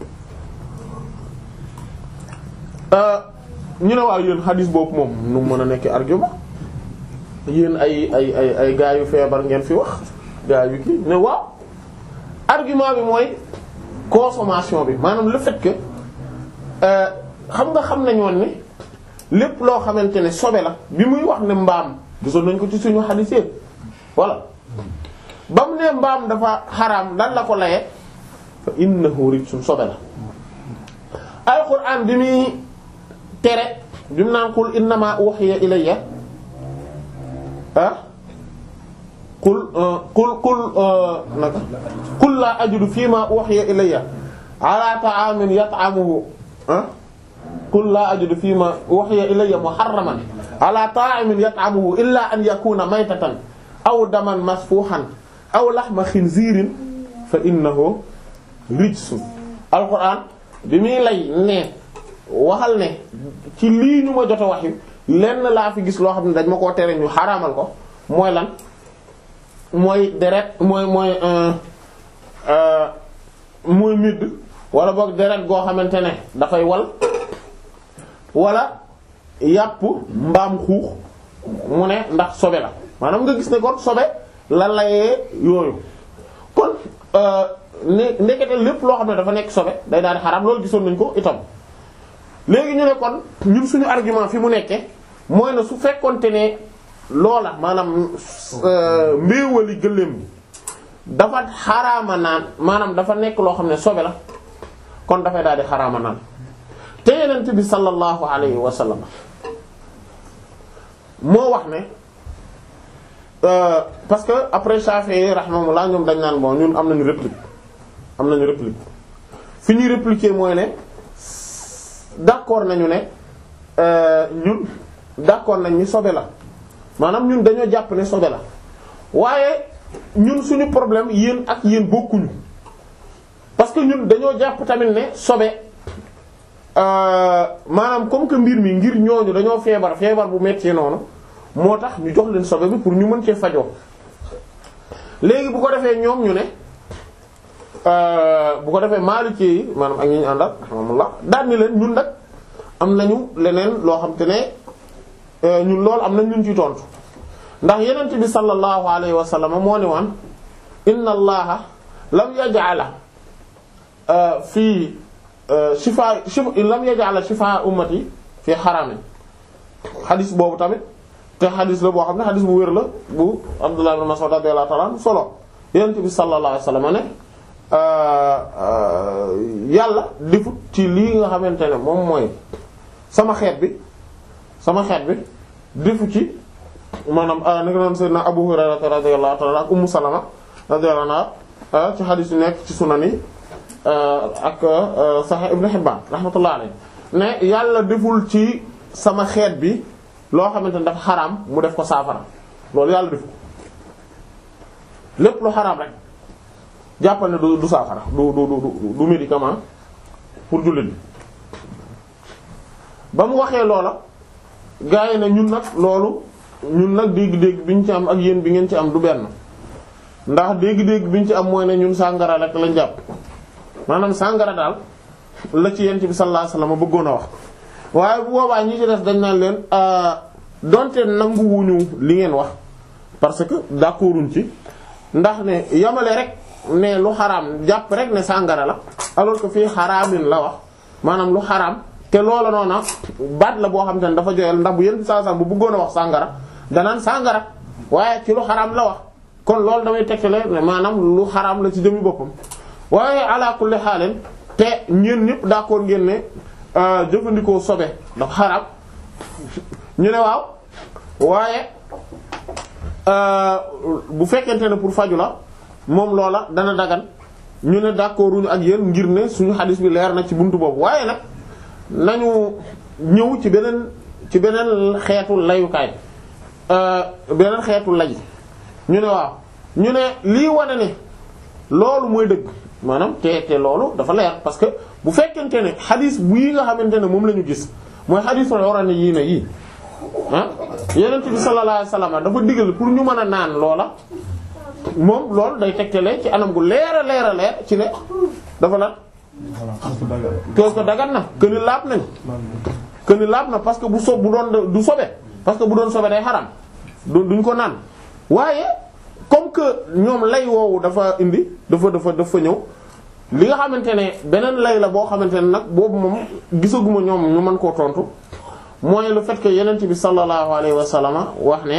ñu ne waaw yéen xadis boobu moom nu mën a nekk argument yéen ay ay ay ay gaa yu feebar ngeen fi wax gaa yu kii ne waaw argument bi mooy consommation bi maanaam le fait que xam nga xam nañoon ne lépp loo xamante ne sobe la bi muy wax ne mbaam gisoon nañ ko ci suñu xadis yépp voilà ba mu ne mbaam dafa xaraam dan la ko laye fa innahu rijsun sobe la alquran bi muy tere bi mu naan qul innama uhiya ilayya ah qul qul qul naka qul la ajidu fima uhiya ilayya ala ta'amin yat'amuhu ah qul la ajidu fima uhiya ilayya muharraman ala ta'imin yat'amuhu illa an yakuna maytatan aw daman masfuhan aw lahma khinzirin fa innahu rijsun alquran bi muy lay ne waxal ne ci lii ñu ma jot a wax lenn laa fi gis loo xam ne dañ ma koo tere ñu xaraamal ko mooy lan mooy deret mooy mooy mooy midd wala boog deret goo xamante ne dafay wal wala yàpp mbaam xuux mu ne ndax sobe la maanaam nga gis ne kon sobe la layee yooyu kon ne ndekete lépp loo xam ne dafa nekk sobe day daal di xaraam loolu gisoon nañ ko itam léegi ñu ne kon ñun suñu argument fi mu nekke mooy na su fekkonte ne loola maanaam mbéewali gëléem bi dafa xaraama naan maanaam dafa nekk loo xam ne sobe la kon dafay daal di xaraama naan te yenent bi sallallahu alayhi wa sallam moo wax ne parce que après Shafi'i rahimahullah ñoom dañ naan bon ñun am nañu réplique am nañu réplique fi ñuy répliquer mooy ne d'accord nañu ne ñun d'accord nañ ni sobe la maanaam ñun dañoo jàpp ne sobe la waaye ñun suñu problème yéen ak yéen bokkuñu parce que ñun dañoo jàpp tamit ne sobe maanaam comme que mbir mi ngir ñooñu dañoo feebar feebar bu metti noonu moo tax ñu jox leen sobe bi pour ñu mën cee fajoo léegi bu ko defee ñoom ñu ne bu ko defee Maliki yi maanaam ak ñi ñu àndal alhamdulillah daan ni leen ñun nag am nañu leneen loo xam te ne ñun loolu am nañ ñun ci tontu ndax yenent bi sallallahu alayhi wa sallam moo ne woon inna allaha lam yaj'ala fii shifa lam yaj'ala shifa ummati fii xaramin xadis boobu tamit te xadis la boo xam ne xadis bu wér la bu Abdullah ibn Mas'ud radiyallahu ta'ala anhu solo yenent bi sallallahu alayhi wa sallam ne yàlla defut ci lii nga xamante ne moom mooy sama xeet bi sama xeet bi defu ci maanaam ni nga doon sayyidina Abu Hurayra radiyallahu ta'ala ak Ummu Salama radiyallahu anha ci xadis yu nekk ci sunan yi ak Sahih Ibn Hibban rahmatullahi alayhi ne yàlla deful ci sama xeet bi loo xamante ne dafa xaraam mu def ko saafara loolu yàlla def ko lépp lu xaraam rek jàppal ne du du saafara du du du du médicament pour jullit bi ba mu waxee loola gaa yi ne ñun nag loolu ñun nag dégg-dégg bi ñu ci am ak yéen bi ngeen ci am du benn ndax dégg-dégg bi ñu ci am mooy ne ñun sàngara rek lañ jàpp maanaam sàngara daal la ci yent bi sallallahu alayhi wasallam bëggoon a wax waaye bu boobaa ñi ci des dañ naan leen donte nanguwuñu li ngeen wax parce que d'accorduñ ci ndax ne yamale rek ne lu xaraam jàpp rek ne sàngara la alors que fii xaraamin la wax maanaam lu xaraam te loola noona baat la boo xam te ne dafa joyal ndax bu yent bi sallallahu alayhi wasallam bu bëggoon a wax sàngara danaan sàngara waaye ci lu xaraam la wax kon loolu damay tegtale ne maanaam lu xaraam la ci jëmi boppam waaye ala kulli xaaleen te ñeen ñëpp d'accord ngeen ne jëfandikoo sobe dafa xaraam ñu ne waaw waaye bu fekkente ne pour faju la moom loola dana dagan ñu ne d'accorduñu ak yéen ngir ne suñu xadis bi leer na ci buntu boobu waaye nag nañu ñëw ci beneen ci beneen xeetu layukaay beneen xeetu lay ñu ne waaw ñu ne lii wane ne loolu mooy dëgg maanaam te te loolu dafa leer parce que bu fekkente ne xadis bu yi nga xamante ne moom la ñu gis mooy xadis la war a ne yii na yii ah yonent bi sallallahu alayhi wasallam dafa digal pour ñu mën a naan loola moom loolu day tegtale ci anam gu leer a leer a leer ci ne dafa la toos ko dagan na këni laab nañ këni laab na parce que bu so bu doon du sobe parce que bu doon sobe day xaram duñ ko naan waaye comme que ñoom lay woowu dafa indi dafa dafa dafa ñëw li nga xamante ne beneen lay la boo xamante ne nag boobu moom gisaguma ñoom ñu mën koo tontu mooy le fait que yenent bi sallallahu alayhi wa sallam wax ne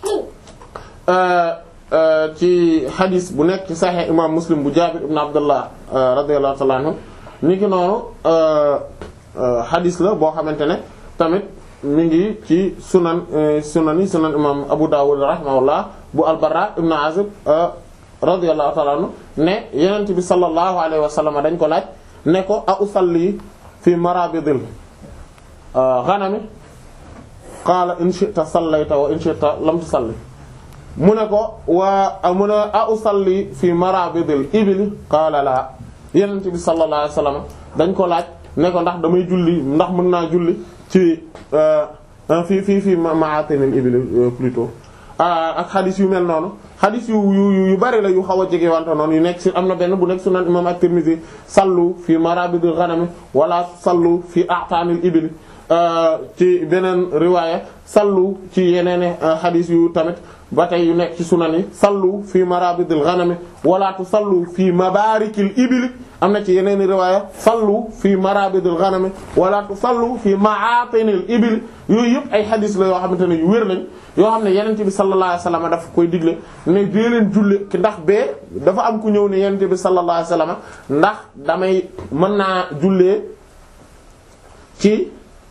ci hadis bu nekk ci sahih imam muslim bu jabir ibn abdullah radiyallahu ta'ala anhu ni ki noonu hadis la boo xamante ne tamit mi ngi ci sunan sunan yi sunan imam abu dawud rahimahullah bu albarra ibn azib radiyallahu ta'ala anhu ne yenent bi sallallahu alayhi wa sallam dañ ko laaj ne ko a usalli fi marabidil ghanami qaala in shi'ta sallayta wa in shi'ta lam tusalli mu ne ko waa mu ne a usalli fi marabidil ibili qaala laa yenent bi sallallahu alayhi wa sallam dañ ko laaj ne ko ndax damay julli ndax mën naa julli ci fii fii fii ma'atinil ibili plutôt ak xadis yu mel noonu xadis yu yu yu bari la yu xaw a jege wante noonu yu nekk ci am na benn bu nekk sunan imam at-Tirmidhi sallu fi marabidil ghanam wala sallu fi a'tanil ibil ci beneen riwaaya sallu ci yeneen xadis yu tamit ba tey yu nekk ci sunan yi sallu fi marabidil ghanam wala tusallu fi mabarikil ibil am na ci yeneen riwaaya sallu fi marabidil ghanam wala tusallu fi ma'atinil ibil yooyu yëpp ay xadis la yoo xamante ne yu wér lañ yoo xam ne yenente bi sallallahu alayhi wasallam dafa koy digle ne dee leen julle ndax bee dafa am ku ñëw ne yenente bi sallallahu alayhi wasallam ndax damay mën naa jullee ci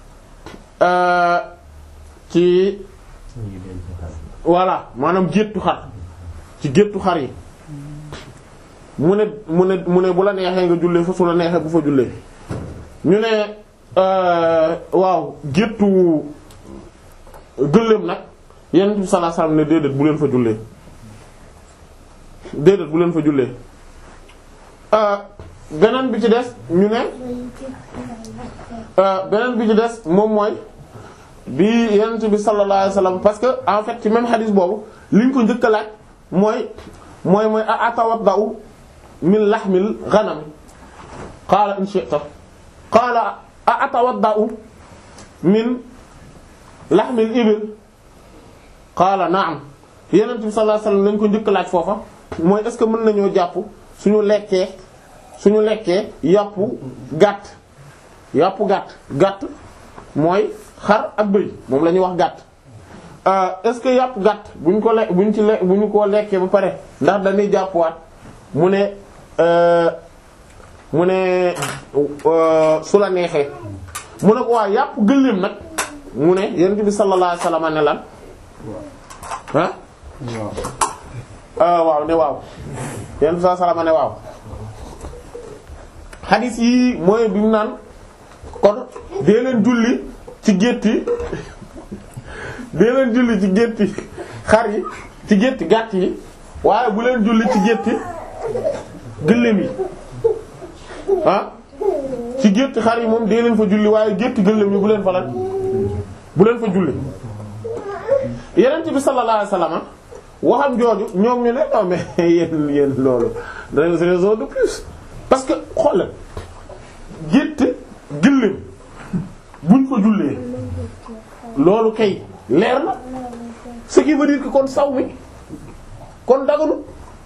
ci voilà maanaam géttu xar ci géttu xar yi mu ne mu ne mu ne bu la neexee nga jullee fa su la neexee bu fa jullee ñu ne waaw géttu gëléem nag yenent bi sallallahu alayhi wasallam ne déedéet bu leen fa jullee déedéet bu leen fa jullee beneen bi ci des ñu ne beneen bi ci des moom mooy bi yenent bi sallallahu alayhi wasallam parce que en fait ci même hadith boobu liñ ko njëkk a laaj mooy mooy mooy a atawaddau min lahmil ghanam qaala in shi'ta qaala a atawaddau min lahmil ibil qaala na'am yenent bi sallallahu alayhi wasallam lañ ko njëkk laaj foofa mooy est-ce que mën nañoo jàpp suñu lekkee suñu lekkee yàpp gàtt yàpp gàtt gàtt mooy xar ak bëy moom la ñuy wax gàtt est-ce que yàpp gàtt buñ ko le buñ ci le bu ñu ko lekkee ba pare ndax dañuy jàppwaat mu ne mu ne su la neexee mu ne ko waa yàpp gëléem nag mu ne yonent bi sallallahu alayhi wasallam ne lan ah waaw ne waaw yonent bi sallallahu alayhi wasallam ne waaw xadis yi mooy bi mu naan kon dee leen julli ci gétti dee leen julli ci gétti xar yi ci gétti gàtt yi waaye bu leen julli ci gétti gëléem yi ah ci gétti xar yi moom dee leen fa julli waaye gétti gëléem yi bu leen fa lan bu leen fa julli yeneen bi sallallahu alayhi wasallam waxam jooju ñoom ñu ne non mais yéen yéen loolu raison de plus parce que xoolal gétt gëléem buñ fa jullee loolu kay leer na ce qui veut dire que kon saw mi kon daganu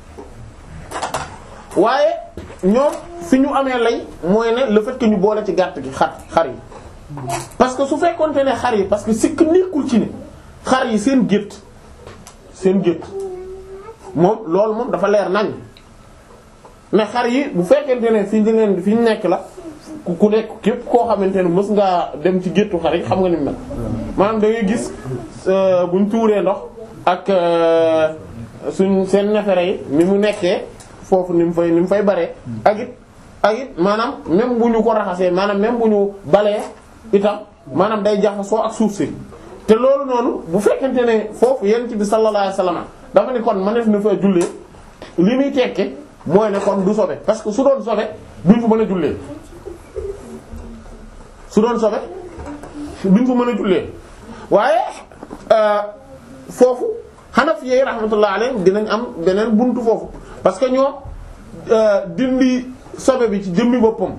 waaye ñoom fi ñu amee lay mooy ne le fait que ñu boole ci gàtt gi xar xar yi parce que su fekkonte ne xar yi parce que sikk nekkul ci ne xar yi seen gétt seen gétt moom loolu moom dafa leer nañ mais xar yi bu fekkente ne fi ñu leen fi ñu nekk la ku ku nekk képp koo xamante ne mës ngaa dem ci géttu xar yi xam nga ni mu mel maanaam da ngay gis buñ tuuree ndox ak suñ seen nefere yi ni mu nekkee foofu ni mu fay ni mu fay baree ak it ak it maanaam même bu ñu ko raxasee maanaam même bu ñu balee itam maanaam day jaxasoo ak suuf si te loolu noonu bu fekkente ne foofu yonent bi sallallahu alayhi wasallam dafa ne kon mëneef na fa jullee li muy tekke mooy ne kon du sobe parce que su doon sobe duñ fa mën a jullee su doon sobe duñ fa mën a jullee waaye foofu Hanafi yi rahmatullah alayhim dinañ am beneen buntu foofu parce que ñoom dindi sobe bi ci jëmmi boppam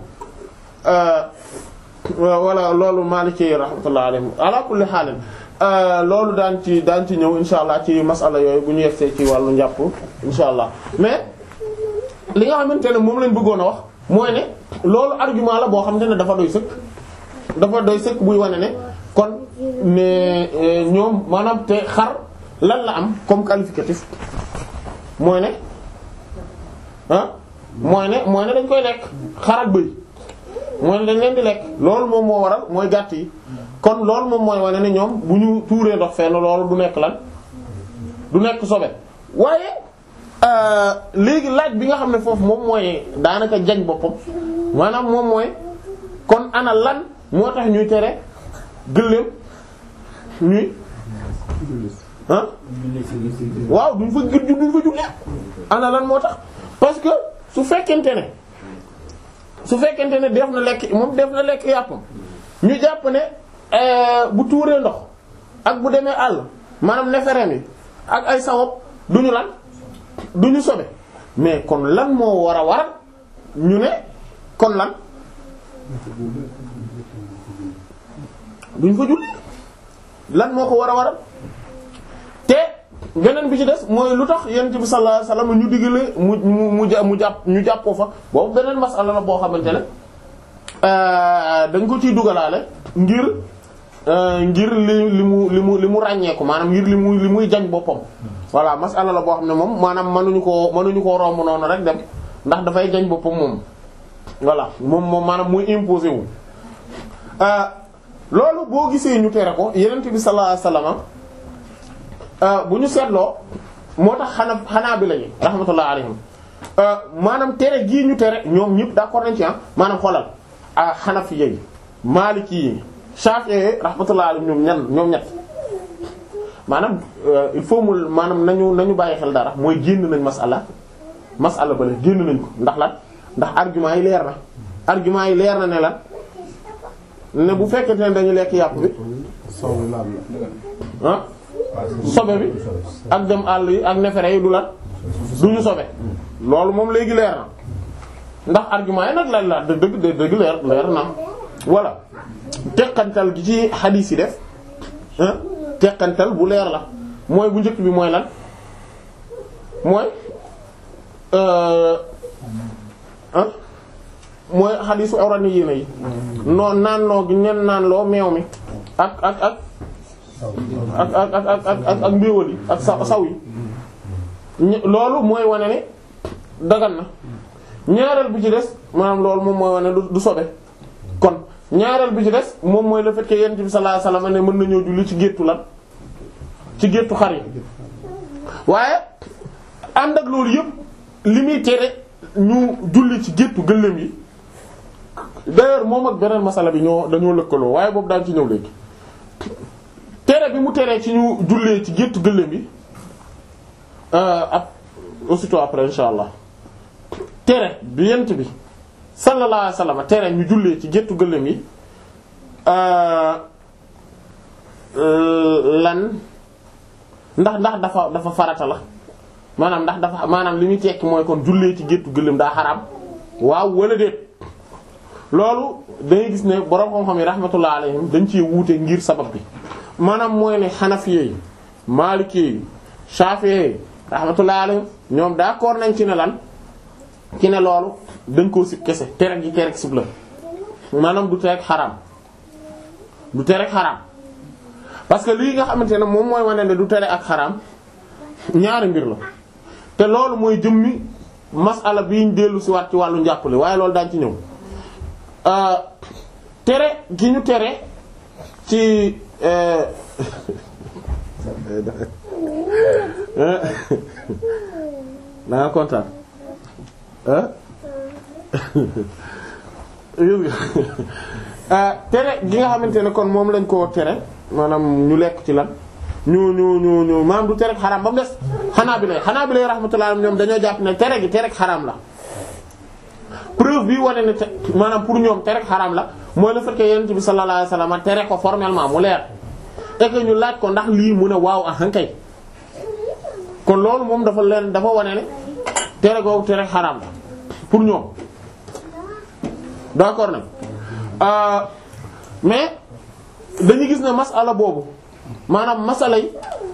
wala loolu Maliki yi rahmatullah alayhim ala kulli xaalin loolu daan ci daan ci ñëw insha allah ci masala yooyu bu ñu yegsee ci wàllu njàpp insha allah mais li nga xamante ne moom lañ bëggoon a wax mooy ne loolu argument la boo xamante ne dafa doy sëkk dafa doy sëkk buy wane ne kon ne ñoom maanaam te xar lan la am comme qualificatif mooy ne ah mooy ne mooy ne dañ koy lekk xar ak bëy mooy ne dañ leen di lekk loolu moom moo waral mooy gàtt yi kon loolu moom mooy wane ne ñoom bu ñu tuuree ndox fenn loolu du nekk lan du nekk sobe waaye léegi laaj bi nga xam ne foofu moom mooy daanaka jañ boppam maanaam moom mooy kon ana lan moo tax ñuy tere gëléem ñuy ah waaw duñ fa gëj duñ fa jullee ana lan moo tax parce que su fekkente ne su fekkente ne def na lekk moom def na lekk yàppam ñu jàpp ne bu tuuree ndox ak bu demee àll maanaam neefere mi ak ay sawab duñu lan duñu sobe mais kon lan moo war a waral ñu ne kon lan duñ fa julli lan moo ko war a waral te beneen bi ci des mooy lu tax yonent bi sallallahu alayhi wasallam ñu digale mu mu mu mu jàpp ñu jàppoo fa boobu beneen masala la boo xamante ne dañ ko ciy dugalaale ngir ngir li li mu li mu li mu ràññeeku maanaam ngir li mu li muy jañ boppam. voilà masala la boo xam ne moom maanaam mënuñu koo mënuñu koo romb noonu rek dem ndax dafay jañ boppam moom. voilà moom moom maanaam muy imposé wu loolu boo gisee ñu tere ko yonent bi sallallahu alayhi wasallam bu ñu seetloo moo tax xanaa xanaa bi lañu rahmatullah alayhim maanaam tere gii ñu tere ñoom ñëpp d'accord nañ ci ah maanaam xoolal ah xanafi yi maliki yi shafi'i yi rahmatullah alayhim ñoom ñan ñoom ñett maanaam il faut mu maanaam nañu nañu bàyyi xel dara mooy génn nañ masala masala bale génn nañ ko ndax lan ndax argument yi leer na argument yi leer na ne lan ne bu fekkente ne dañu lekk yàpp bi ah sobe bi ak dem àll yi ak nefere yi du lan du ñu sobe loolu moom léegi leer na ndax argument yi nag la la dëgg dëgg dëgg leer leer na voilà teqantal gi ci xadiis yi def teqantal bu leer la mooy bu njëkk bi mooy lan mooy ah mooy xadiisu awrani yéena yi noo naan loo gi ñen naan loo meew mi ak ak ak ak ak ak ak ak ak mbéwal yi ak sa saw yi loolu mooy wane ne dagan na ñaareel bi ci des maanaam loolu moom mooy wane du sobe kon ñaareel bi ci des moom mooy le fait que yonent bi sallallahu alayhi wasallam ne mën nañoo julli ci géttu lan ci géttu xar yi waaye ànd ak loolu yëpp li muy tere ñu julli ci géttu gëléem yi d'ailleurs moom ak beneen masala bi ñoo dañoo lëkkaloo waaye boobu daan ci ñëw léegi tere bi mu teree ci ñu jullee ci géttu gëléem yi ak aussitôt après insha allah tere bi yent bi sallallahu alayhi wasallam tere ñu jullee ci géttu gëléem yi lan ndax ndax dafa dafa farata la maanaam ndax dafa maanaam li muy tekki mooy kon jullee ci géttu gëléem daa xaraam waaw wala déet loolu dangay gis ne borom xam-xam yi rahmatullah alayhim dañ ci wuute ngir sabab bi maanaam mooy ne xanafiye yi maliki yi shafi'i yi rahmatullah alayhim ñoom d'accord nañ ci ne lan ci ne loolu dañ koo sib kese tere gi tere sib la maanaam du tere xaraam du tere xaraam parce que lii nga xamante ne moom mooy wane ne du tere ak xaraam ñaari mbir la te loolu mooy jëmmi masala bi ñu dellu si waat ci wàllu njàppale waaye loolu daañ ci ñëw tere gi ñu tere ci da nga kontaan tere gi nga xamante ne kon moom lañ koo tere maanaam ñu lekk ci lan ñu ñu ñu ñu maanaam du tere xaraam ba mu des xanaa bi lay xanaa bi lay rahmatullah ñoom dañoo jàpp ne tere gi tere xaraam la preuve bi wane ne te maanaam pour ñoom tere xaraam la mooy le fait que yonent bi sallallahu alayhi wasallam tere ko formellement mu leer et que ñu laaj ko ndax lii mu ne waaw ah kay kon loolu moom dafa leen dafa wane ne tere googu tere xaraam la pour ñoom d'accord nag mais dañu gis ne masala boobu maanaam masala yi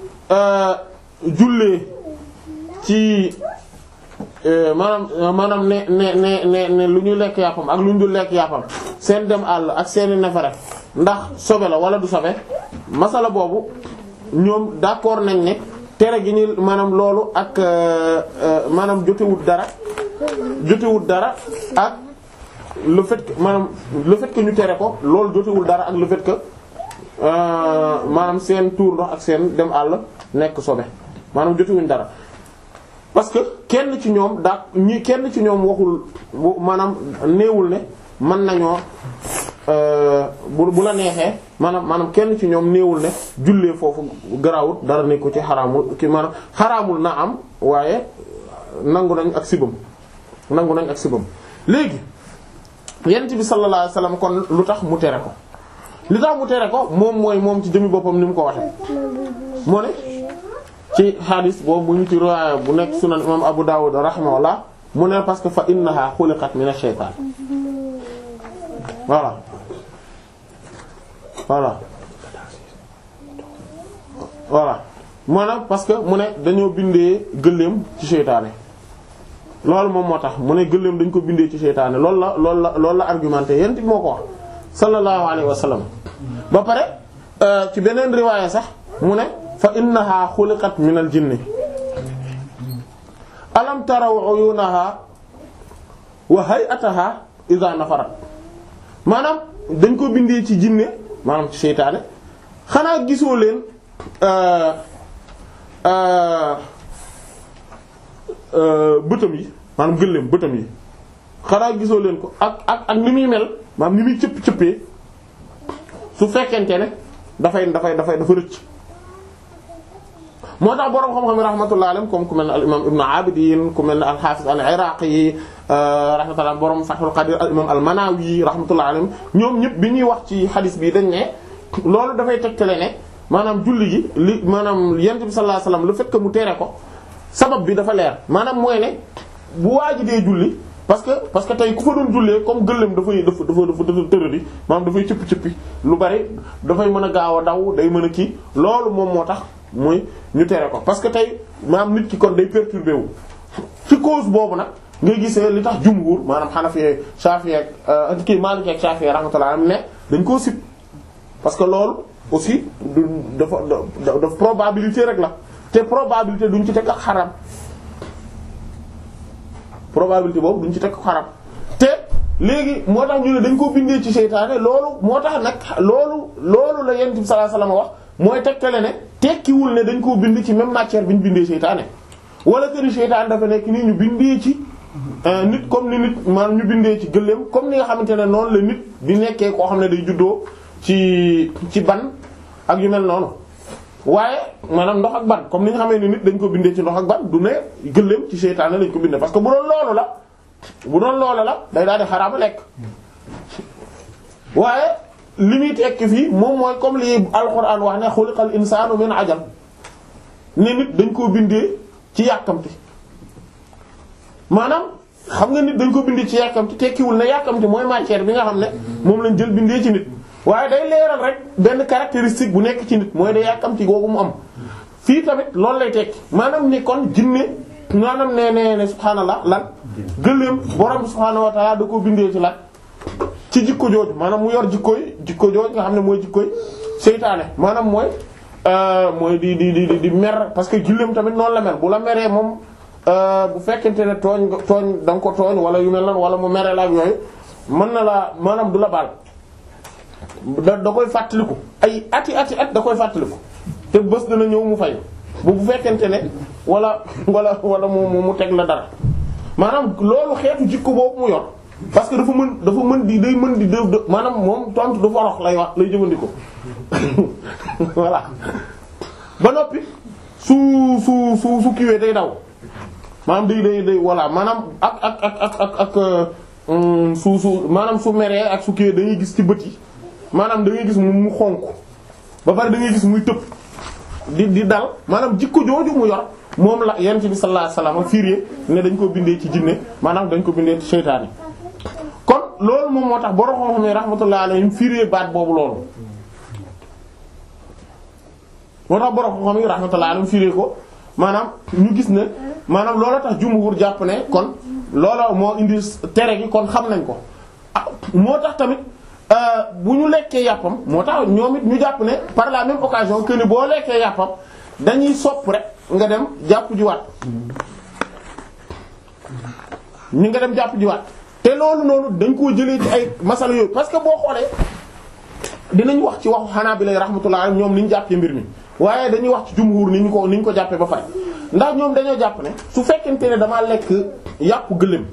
jullee ci maanaam maanaam ne ne ne ne ne lu ñu lekk yàppam ak lu ñu dul lekk yàppam seen dem àll ak seeni nefere ndax sobe la wala du sobe masala boobu ñoom d'accord nañ ne tere gi ñu maanaam loolu ak maanaam jotewut dara jotewut dara ak le fait que maanaam le fait que ñu tere ko loolu jotewul dara ak le fait que maanaam seen tuur ndox ak seen dem àll nekk sobe maanaam jotewuñ dara parce que kenn ci ñoom daa ñi kenn ci ñoom waxul maanaam néewul ne mën nañoo bu bu la neexee maanaam maanaam kenn ci ñoom néewul ne jullee foofu garawut dara ne ko ci xaraamul ki maanaam xaraamul na am waaye nangu nañ ak sibam nangu nañ ak sibam léegi yent bi sallallahu alayhi wasallam kon lu tax mu tere ko li tax mu tere ko moom mooy moom ci jëmi boppam ni mu ko waxe moo ne ci hadis boobu bu ñu ci riwaaya bu nekk sunan imam Abu Dawud rahimahullah mu ne parce que fa innaha xuliqat min ash-shaytan voilà voilà voilà maanaam parce que mu ne dañoo bindee gëléem ci seytaane loolu moom moo tax mu ne gëléem dañ ko bindee ci seytaane loolu la loolu la loolu la argumenté yent bi moo ko wax sallallahu alayhi wa sallam ba pare ci beneen riwaaya sax mu ne fa innaha xuliqat min al jinni alam taraw uyunaha wa hay'ataha idha nafarat maanaam dañ ko bindee ci jinne maanaam ci seytaane xanaa gisoo leen bëtam yi maanaam gëléem bëtam yi xanaa gisoo leen ko ak ak ak ni muy mel maanaam ni muy cëpp cëppee su fekkente ne dafay dafay dafay dafa rëcc moo tax boroom xam-xam yi rahmatullah alayhim comme ku mel ne al imam ibnu abidin ku mel ne al hafiz al iraqi yi rahmatullah boroom fathul qadir al imam al manawi rahmatullah alayhim ñoom ñëpp bi ñuy wax ci hadith bi dañ ne loolu dafay tegtale ne maanaam julli gi li maanaam yent bi sallallahu alayhi wasallam le fait que mu tere ko sabab bi dafa leer maanaam mooy ne bu waaji dee julli parce que parce que tey ku fa doon jullee comme gëléem dafay dafa dafa dafa dafa tëradi maanaam dafay cëppi cëppi lu bari dafay mën a gaaw a daw day mën a kii loolu moom moo tax muy ñu tere ko parce que tey maanaam nit ki kon day perturbé wu ci cause boobu nag ngay gisee li tax jumhur maanaam Hanafi Shafi'i ak kii Maliki ak Shafi'i rahmatullah am ne dañ koo sib parce que loolu aussi du dafa dafa probabilité rek la te probabilité duñ ci teg ak xaram probabilité boobu duñ ci teg ak xaram te léegi moo tax ñu ne dañ ko bindee ci seytaane loolu moo tax nag loolu loolu la yonent bi sallallahu alayhi wasallam wax mooy tegtale ne tekkiwul ne dañ koo bind ci même matière bi ñu bindee seytaane wala que ni seytaane dafa nekk nii ñu bindee ci nit comme ni nit maanaam ñu bindee ci gëléem comme ni nga xamante ne noonu la nit di nekkee koo xam ne day juddoo ci ci ban ak yu mel noonu waaye maanaam ndox ak ban comme ni nga xamee ni nit dañ ko bindee ci ndox ak ban du ne gëléem ci seytaane lañ ko bindee parce que bu doon loolu la bu doon loolu la day daal di xaraama lekk waaye li muy tekki fii moom mooy comme li alquran wax ne xuliqal insaanu min ajal ne nit dañ koo bindee ci yàkkamti maanaam xam nga nit dañ ko bindee ci yàkkamti tekkiwul ne yàkkamti mooy matière bi nga xam ne moom lañ jël bindee ci nit waaye day leeral rek benn caractéristique bu nekk ci nit mooy day yàkkamti googu mu am fii tamit loolu lay tekki maanaam ni kon jinne maanaam ne ne ne subhaanallah lan gëléem borom subhaanahu wa ta'ala da ko bindee ci lan ci jikko jooju maanaam mu yor jikkooy jikko jooju nga xam ne mooy jikkooy seytaane maanaam mooy mooy di di di di mer parce que gëléem tamit noonu la mel bu la meree moom bu fekkente ne tooñ tooñ da nga ko tooñ wala yu mel nan wala mu mere la ak yooyu mën na la maanaam du la baal da da koy fàttaliku ay ati ati at da koy fàttaliku te bés dana ñëw mu fay bu bu fekkente ne wala wala wala mu mu teg la dara maanaam loolu xeetu jikko boobu mu yor parce que dafa mën dafa mën di day mën di dë maanaam moom tontu du forox lay wax lay jëfandikoo voilà ba noppi su su su su kiwee day daw maanaam day day day voilà maanaam ak ak ak ak ak ak su su maanaam su meree ak su kiwee dañuy gis ci bët yi maanaam da ngay gis mu mu xonk ba pare da ngay gis muy tëb di di dal maanaam jikko jooju mu yor moom la yonent bi sallallahu alayhi wasallam fiiree ne dañ ko bindee ci jinne maanaam dañ ko bindee ci seytaane kon loolu moom moo tax borom xam-xam yi rahmatullahi alayhim fiiree baat boobu loolu moo tax borom xam-xam yi rahmatullahi alayhim fiiree ko maanaam ñu gis ne maanaam loola tax jumhur jàpp ne kon loola moo indi tere gi kon xam nañ ko ah moo tax tamit bu ñu lekkee yàppam moo tax ñoom it ñu jàpp ne par la même occasion que ni boo lekkee yàppam dañuy sopp rek nga dem jàpp jiwaat ñu nga dem jàpp jiwaat te loolu noonu dañ koo jëlee ci ay masala yooyu parce que boo xoolee dinañ wax ci waxu xanaa bi lay rahmatullah ñoom ni ñu jàppee mbir mi waaye dañuy wax ci jumhur ni ñu ko ni ñu ko jàppee ba pare ndax ñoom dañoo jàpp ne su fekkente ne damaa lekk yàpp gëléem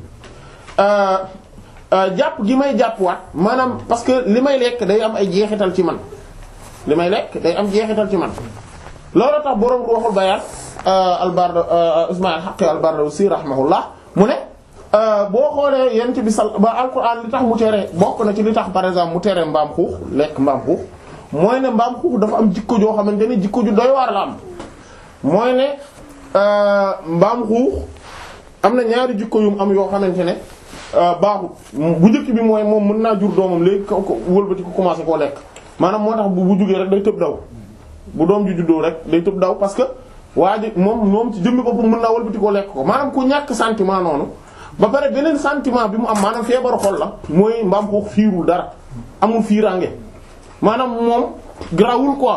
jàpp gi may jàppwaat maanaam parce que li may lekk day am ay jeexital ci man li may lekk day am jeexital ci man loolu tax boroom waxul bayaan albarda Ismaïl Haqqi al-Bardawsi rahimahullah mu ne boo xoolee yent bi sal ba alquran li tax mu tere bokk na ci li tax par exemple mu tere mbaam xuux lekk mbaam xuux mooy ne mbaam xuux dafa am jikko joo xamante ne jikko ju doy waar la am mooy ne mbaam xuux am na ñaari jikko yum am yoo xamante ne baaxul bu njëkk bi mooy moom mën naa jur doomam léegi ko ko wëlbati ko commencé koo lekk maanaam moo tax bu bu jugee rek day tëb daw bu doom ji juddoo rek day tëb daw parce que waa ji moom moom ci jëmmi boppam mën naa wëlbati koo lekk ko maanaam ku ñàkk sentiment noonu ba pare beneen sentiment bi mu am maanaam feebaru xol la mooy mbaam xuux fiirul dara amul fiiraange maanaam moom grawul quoi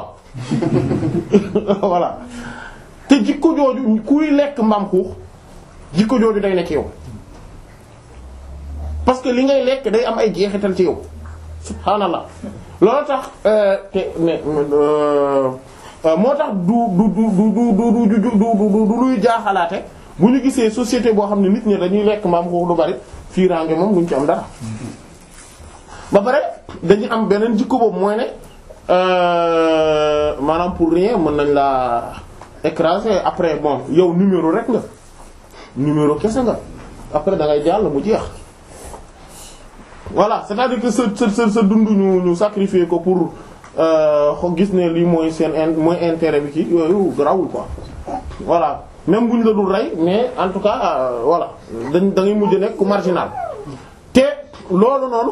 voilà te jikko jooju kuy lekk mbaam xuux jikko jooju day nekk yow parce que li ngay lekk day am ay jeexital ci yow subhaanallah loolu tax te ne moo tax du du du du du du du du luy jaaxalaate bu ñu gisee société boo xam ne nit ñi dañuy lekk mbaam xuux lu bari fiiraange moom duñ ci am dara ba pare dañuy am beneen jikko boobu mooy ne maanaam pour rien mën nañ laa écraser après bon yow numéro rek nga numéro kese nga après da ngay jàll mu jeex voilà c'est-à-dire que sa sa sa sa dund ñu ñu sacrifier ko pour xo gis ne lii mooy seen in mooy intérêt bi ci yooyu grawul quoi voilà même bu ñu la dul rey mais en tout cas voilà dañ da ngay mujj nekk ku marginal te loolu noonu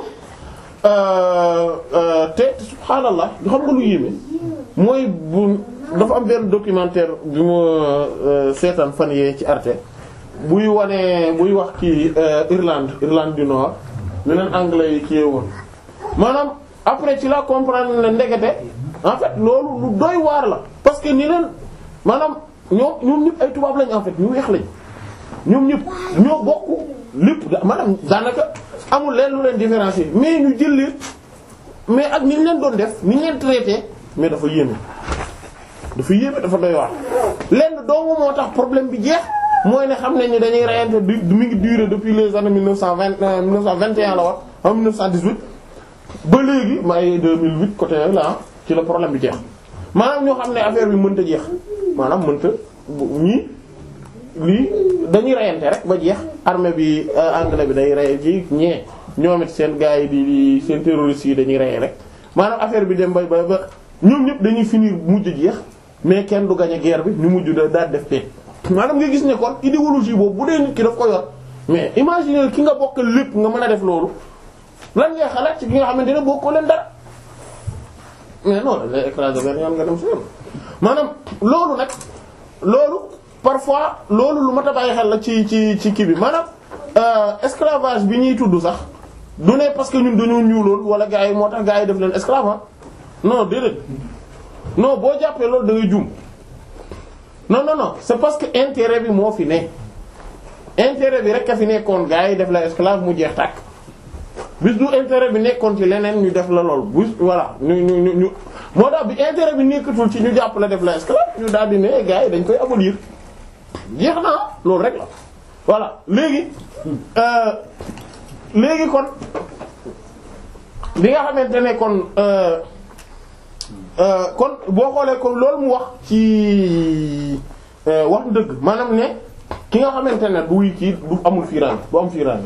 te subhaanallah xam nga lu yéeme mooy bu dafa am benn documentaire bi ma seetaan fan yee ci Arte buy wane buy wax ci Irlande Irlande du Nord li leen anglais yi kii woon maanaam après ci la comprendre ne ndekete en fait loolu lu doy waar la parce que ni leen maanaam ñoom ñoom ñëpp ay tubaab lañ en fait ñu weex lañ ñoom ñëpp ñoo bokk lépp maanaam daanaka amul leen lu leen différencier mais ñu jël leen mais ak ni ñu leen doon def ni ñu leen traité mais dafa yéeme dafa yéeme dafa doy waar. lenn doomu moo tax problème bi jeex mooy ne xam nañ ni dañuy reyante du mi ngi durer depuis les années mille neuf cent vingt mille neuf cent vingt et un la war en mille neuf cent dix-huit ba léegi may 2008 côté là ci la problème bi jeex maanaam ñoo xam ne affaire bi mënta jeex maanaam mënta ñii lii dañuy reyante rek ba jeex armée bi anglais bi day rey ci ñee ñoom it seen gars yi di di seen terroristes yi dañuy rey rek maanaam affaire bi dem ba ba ba ñoom ñëpp dañuy finir mujj jeex mais kenn du gagner guerre bi ñu mujj da daal def paix maanaam nga gis ne kon idéologie boobu bu dee nit ki daf ko yor mais imagine ki nga bokkal lépp nga mën a def loolu lan ngay xalaat ci ki nga xamante ne bokkoo leen dara mais non dañ lay écraser benn yoon nga dem si yoon maanaam loolu nag loolu parfois loolu lu mat a bàyyi xel la ci ci ci kii bi maanaam esclavage bi ñuy tudd sax du ne parce que ñun dañoo ñuuloon wala gars yi moo tax gars yi def leen esclave non déedéet non boo jàppee loolu da ngay juum non non non c'est parce que intérêt bi moo fi ne intérêt bi rek a fi nekkoon gars yi def la esclave mu jeex tàkk bis du intérêt bi nekkoon ci leneen ñu def la lool bis voilà ñu ñu ñu ñu moo tax bi intérêt bi nekkatul ci ñu jàpp la def la esclave ñu daal di ne gars yi dañ koy abolir jeex na loolu rek la voilà léegi léegi kon bi nga xamante ne kon kon boo xoolee kon loolu mu wax ci wax dëgg maanaam ne ki nga xamante ne du kii du amul fiiraan du am fiiraan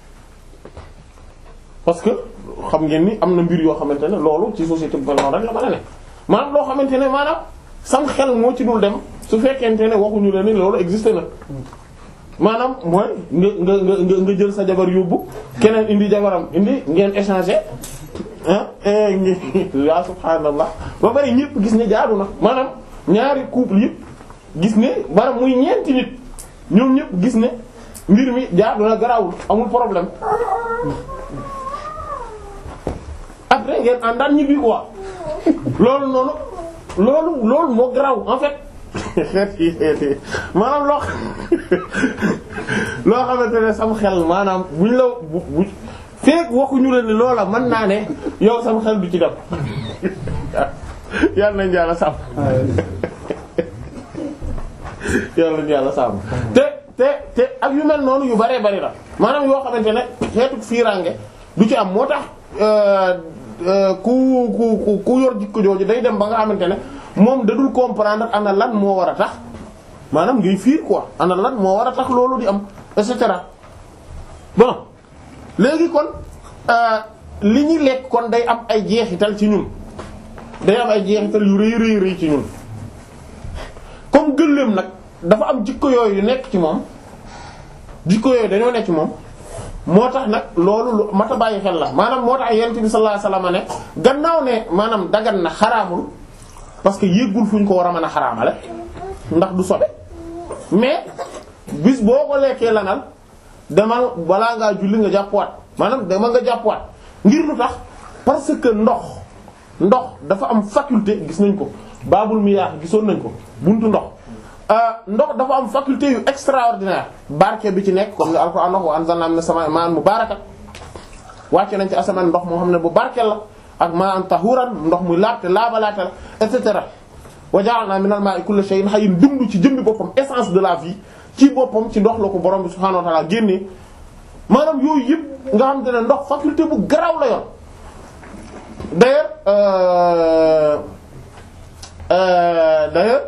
parce que xam ngeen ni am na mbir yoo xamante ne loolu ci société bu mel noonu rek la mën a ne maanaam loo xamante ne maanaam sam xel moo ci dul dem su fekkente ne waxuñu la ni loolu existé na maanaam mooy nga nga nga nga jël sa jabar yóbbu keneen indi jabaram indi ngeen échanger ah ya subhaanallah ba bari ñëpp gis ne jaadu na maanaam ñaari couple yëpp gis ne maanaam muy ñeenti nit ñoom ñëpp gis ne mbir mi jaadu na garawul amul problème après ngeen àndaan ñibbi quoi loolu noonu loolu loolu moo garaw en fait maanaam loo loo xamante ne sam xel maanaam buñ la bu bu feek waxuñu la ne loola mën naa ne yow sam xel du ci dem yàlla nañ yàlla sàmm yàlla nañ yàlla sàmm te te te ak yu mel noonu yu baree bari la maanaam yoo xamante ne xeetu fiiraange du ci am moo tax ku ku ku yor jikko jooju day dem ba nga xamante ne moom da dul comprendre ana lan moo war a tax maanaam ngay fiir quoi ana lan moo war a tax loolu di am et cetera bon léegi kon li ñuy lekk kon day am ay jeexital ci ñun day am ay jeexital yu rëy rëy rëy ci ñun comme gëléem gëléem nag dafa am jikko yooyu yu nekk ci moom jikko yooyu dañoo nekk ci moom moo tax nag loolu lu mat a bàyyi xel la maanaam moo tax yonent bi sallallahu alayhi wasallam ne gannaaw ne maanaam dagan na xaraamul parce que yéggul fu ñu ko war a mën a xaraamale ndax du sobe mais bis boo ko lekkee lanal demal balaa ngaa julli nga jàppuwaat maanaam dama nga jàppuwaat ngir lu tax parce que ndox ndox dafa am faculté gis nañ ko baabul miyaax gisoon nañ ko buntu ndox ndox dafa am faculté yu extraordinaire barke bi ci nekk comme ni alquran wax wa anzalna minas samaa'i ma'an mubaarakan wàcce nañ ci asamaan ndox moo xam ne bu barkeel la ak ma'an tahuran ndox muy laabte laabalaate la et cetera wa ja'alna minal maa'i kulli shay'in hayyin dund ci jëmmi boppam essence de la vie ci boppam ci ndox la ko borom bi subhaanahu wa ta'ala génnee maanaam yooyu yëpp nga xam te ne ndox faculté bu garaaw la yor d'ailleurs euh, euh, d'ailleurs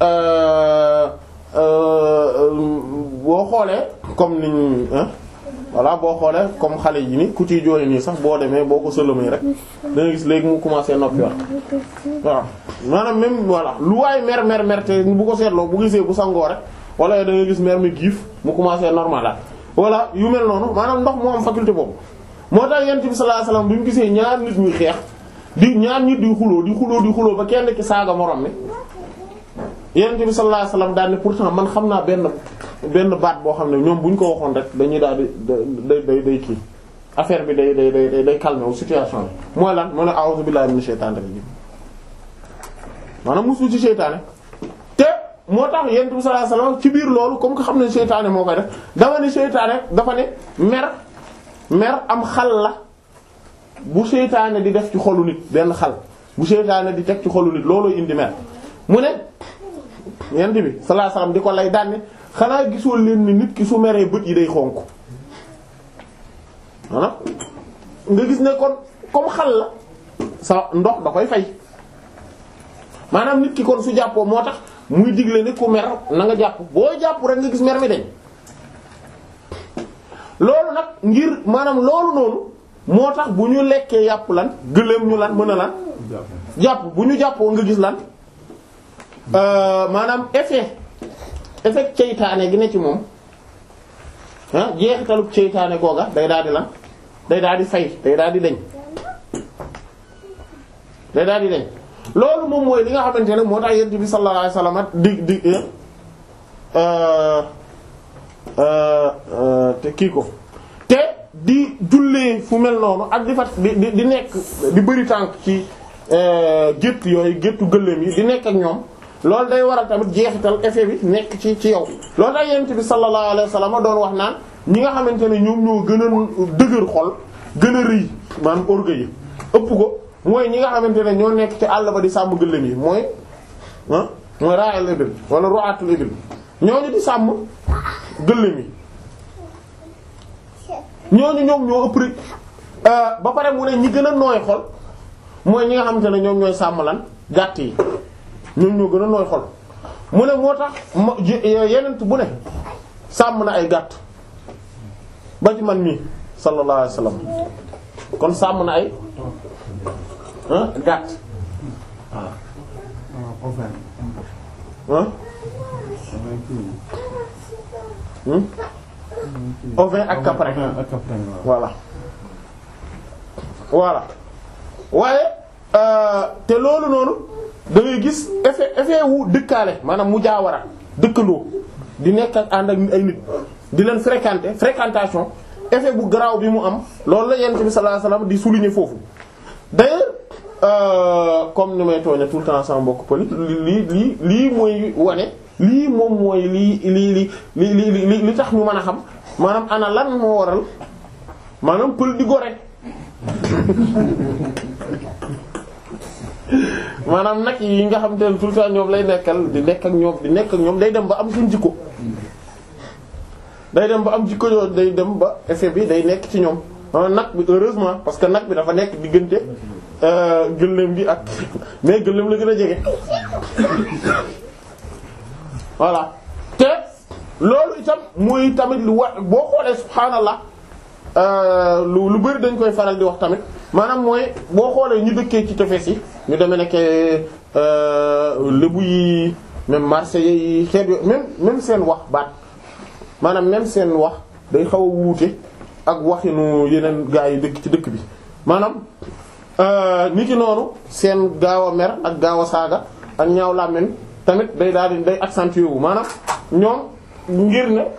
boo xoolee comme niñ voilà boo xoolee comme xale yi ni ku ciy jooy nii sax boo demee boo ko sëlëmee rek da nga gis léegi mu commencé noppi wax waaw maanaam même voilà lu waay mer mer mer te bu ko seetloo bu gisee bu sangoo rek wala da nga gis mer mi giif mu commencé normal la voilà yu mel noonu maanaam ndox moo am faculté boobu moo tax yent bi sallallahu alayhi wasallam bi mu gisee ñaar nit ñuy xeex di ñaar nit di xuloo di xuloo di xuloo ba kenn ki saaga morom mi yent bi sallallahu alayhi wasallam daal ne pourtant man xam naa benn benn baat boo xam ne ñoom bu ñu ko waxoon rek dañuy daal di day day day kii affaire bi day day day day calmer wu situation bi mooy lan moo ne a'udhu billahi minash shaitanir rajim maanaam musu ci seytaane te moo tax yent bi sallallahu alayhi wasallam ci biir loolu comme que xam ne seytaane moo koy def dama ne seytaane dafa ne mer mer am xal la bu seytaane di def ci xolu nit benn xal bu seytaane di teg ci xolu nit looloo indi mer mu ne yent bi sallallahu alayhi wasallam di ko lay daan xanaa gisoo leen ni nit ki su meree bët yi day xonk maanaam nga gis ne kon comme xal la sa ndox da koy fay maanaam nit ki kon su jàppoo moo tax muy digle ni ku mer na nga jàpp boo jàpp rek nga gis mer mi dañ loolu nag ngir maanaam loolu noonu moo tax bu ñu lekkee yàpp lan gëléem ñu lan mën a lan jàpp bu ñu jàppoo nga gis lan maanaam effet effet ceytaane gi ne ci moom ah jeexitalub ceytaane googa day daal di lan day daal di fay day daal di deñ day daal di deñ loolu moom mooy li nga xamante ne moo tax yent bi sallallahu alayhi wasallam di di te kii ko te di jullee fu mel noonu ak di fat di di di nekk di bëri tànk ci gétt yooyu géttu gëléem yi di nekk ak ñoom loolu day waral tamit jeexital effet bi nekk ci ci yow loolu tax yent bi sallallahu alayhi wasallam doon wax naan ñi nga xamante ne ñoom ñoo gën a dëgër xol gën a rëy maanaam orgueil yi ëpp ko mooy ñi nga xamante ne ñoo nekk ci àll ba di sàmm gëléem yi mooy ah mooy ra'al ibil wala ru'atul ibil ñooñu di sàmm gëléem yi ñooñu ñoom ñoo ëpp rek ba pare mu ne ñi gën a nooy xol mooy ñi nga xamante ne ñoom ñooy sàmm lan gàtt yi ñoom ñoo gën a nooy xol mu ne moo tax ma yenent bu ne sàmm na ay gàtt ba ci man mii sallallahu alayhi wasallam kon sàmm na ay gàtt waaw ovin ak caprin voilà voilà waaye te loolu noonu da ngay gis effet effet wu dëkkaale maanaam mu jaawara dëkkandoo di nekk ak ànd ak ay nit di leen fréquenter fréquentation effet bu garaaw bi mu am loolu la yent bi sallallahu alayhi wasallam di souligner foofu d'ailleurs euh, comme ni may tooña tout le temps sama mbokk pëli lii lii lii mooy wane lii moom mooy lii lii li li li li li tax ñu mën a xam maanaam ana lan moo waral maanaam pël di gore maanaam nag yi nga xam te ne tout le temps ñoom lay nekkal di nekk ak ñoom di nekk ak ñoom day dem ba am suñ jikko day dem ba am jikko yooyu day dem ba effet bi day nekk ci ñoom nag bi heureusement parce que nag bi dafa nekk diggante gëléem gi ak mais gëléem la gën a jege voilà te loolu itam muy tamit lu wa boo xoolee subhaanallah lu lu bari dañ koy faral di wax tamit maanaam mooy boo xoolee ñu dëkkee ci tefes yi ñu demee nekk lébu yi même marseillais yi xeet yo même même seen wax baat maanaam même seen wax day xaw a wuute ak waxinu yeneen gaa yi dëkk ci dëkk bi maanaam ni ki noonu seen gaaw a mer ak gaaw a saaga ak ñaaw làmmiñ tamit day daal di day accentué wu maanaam ñoom ngir ne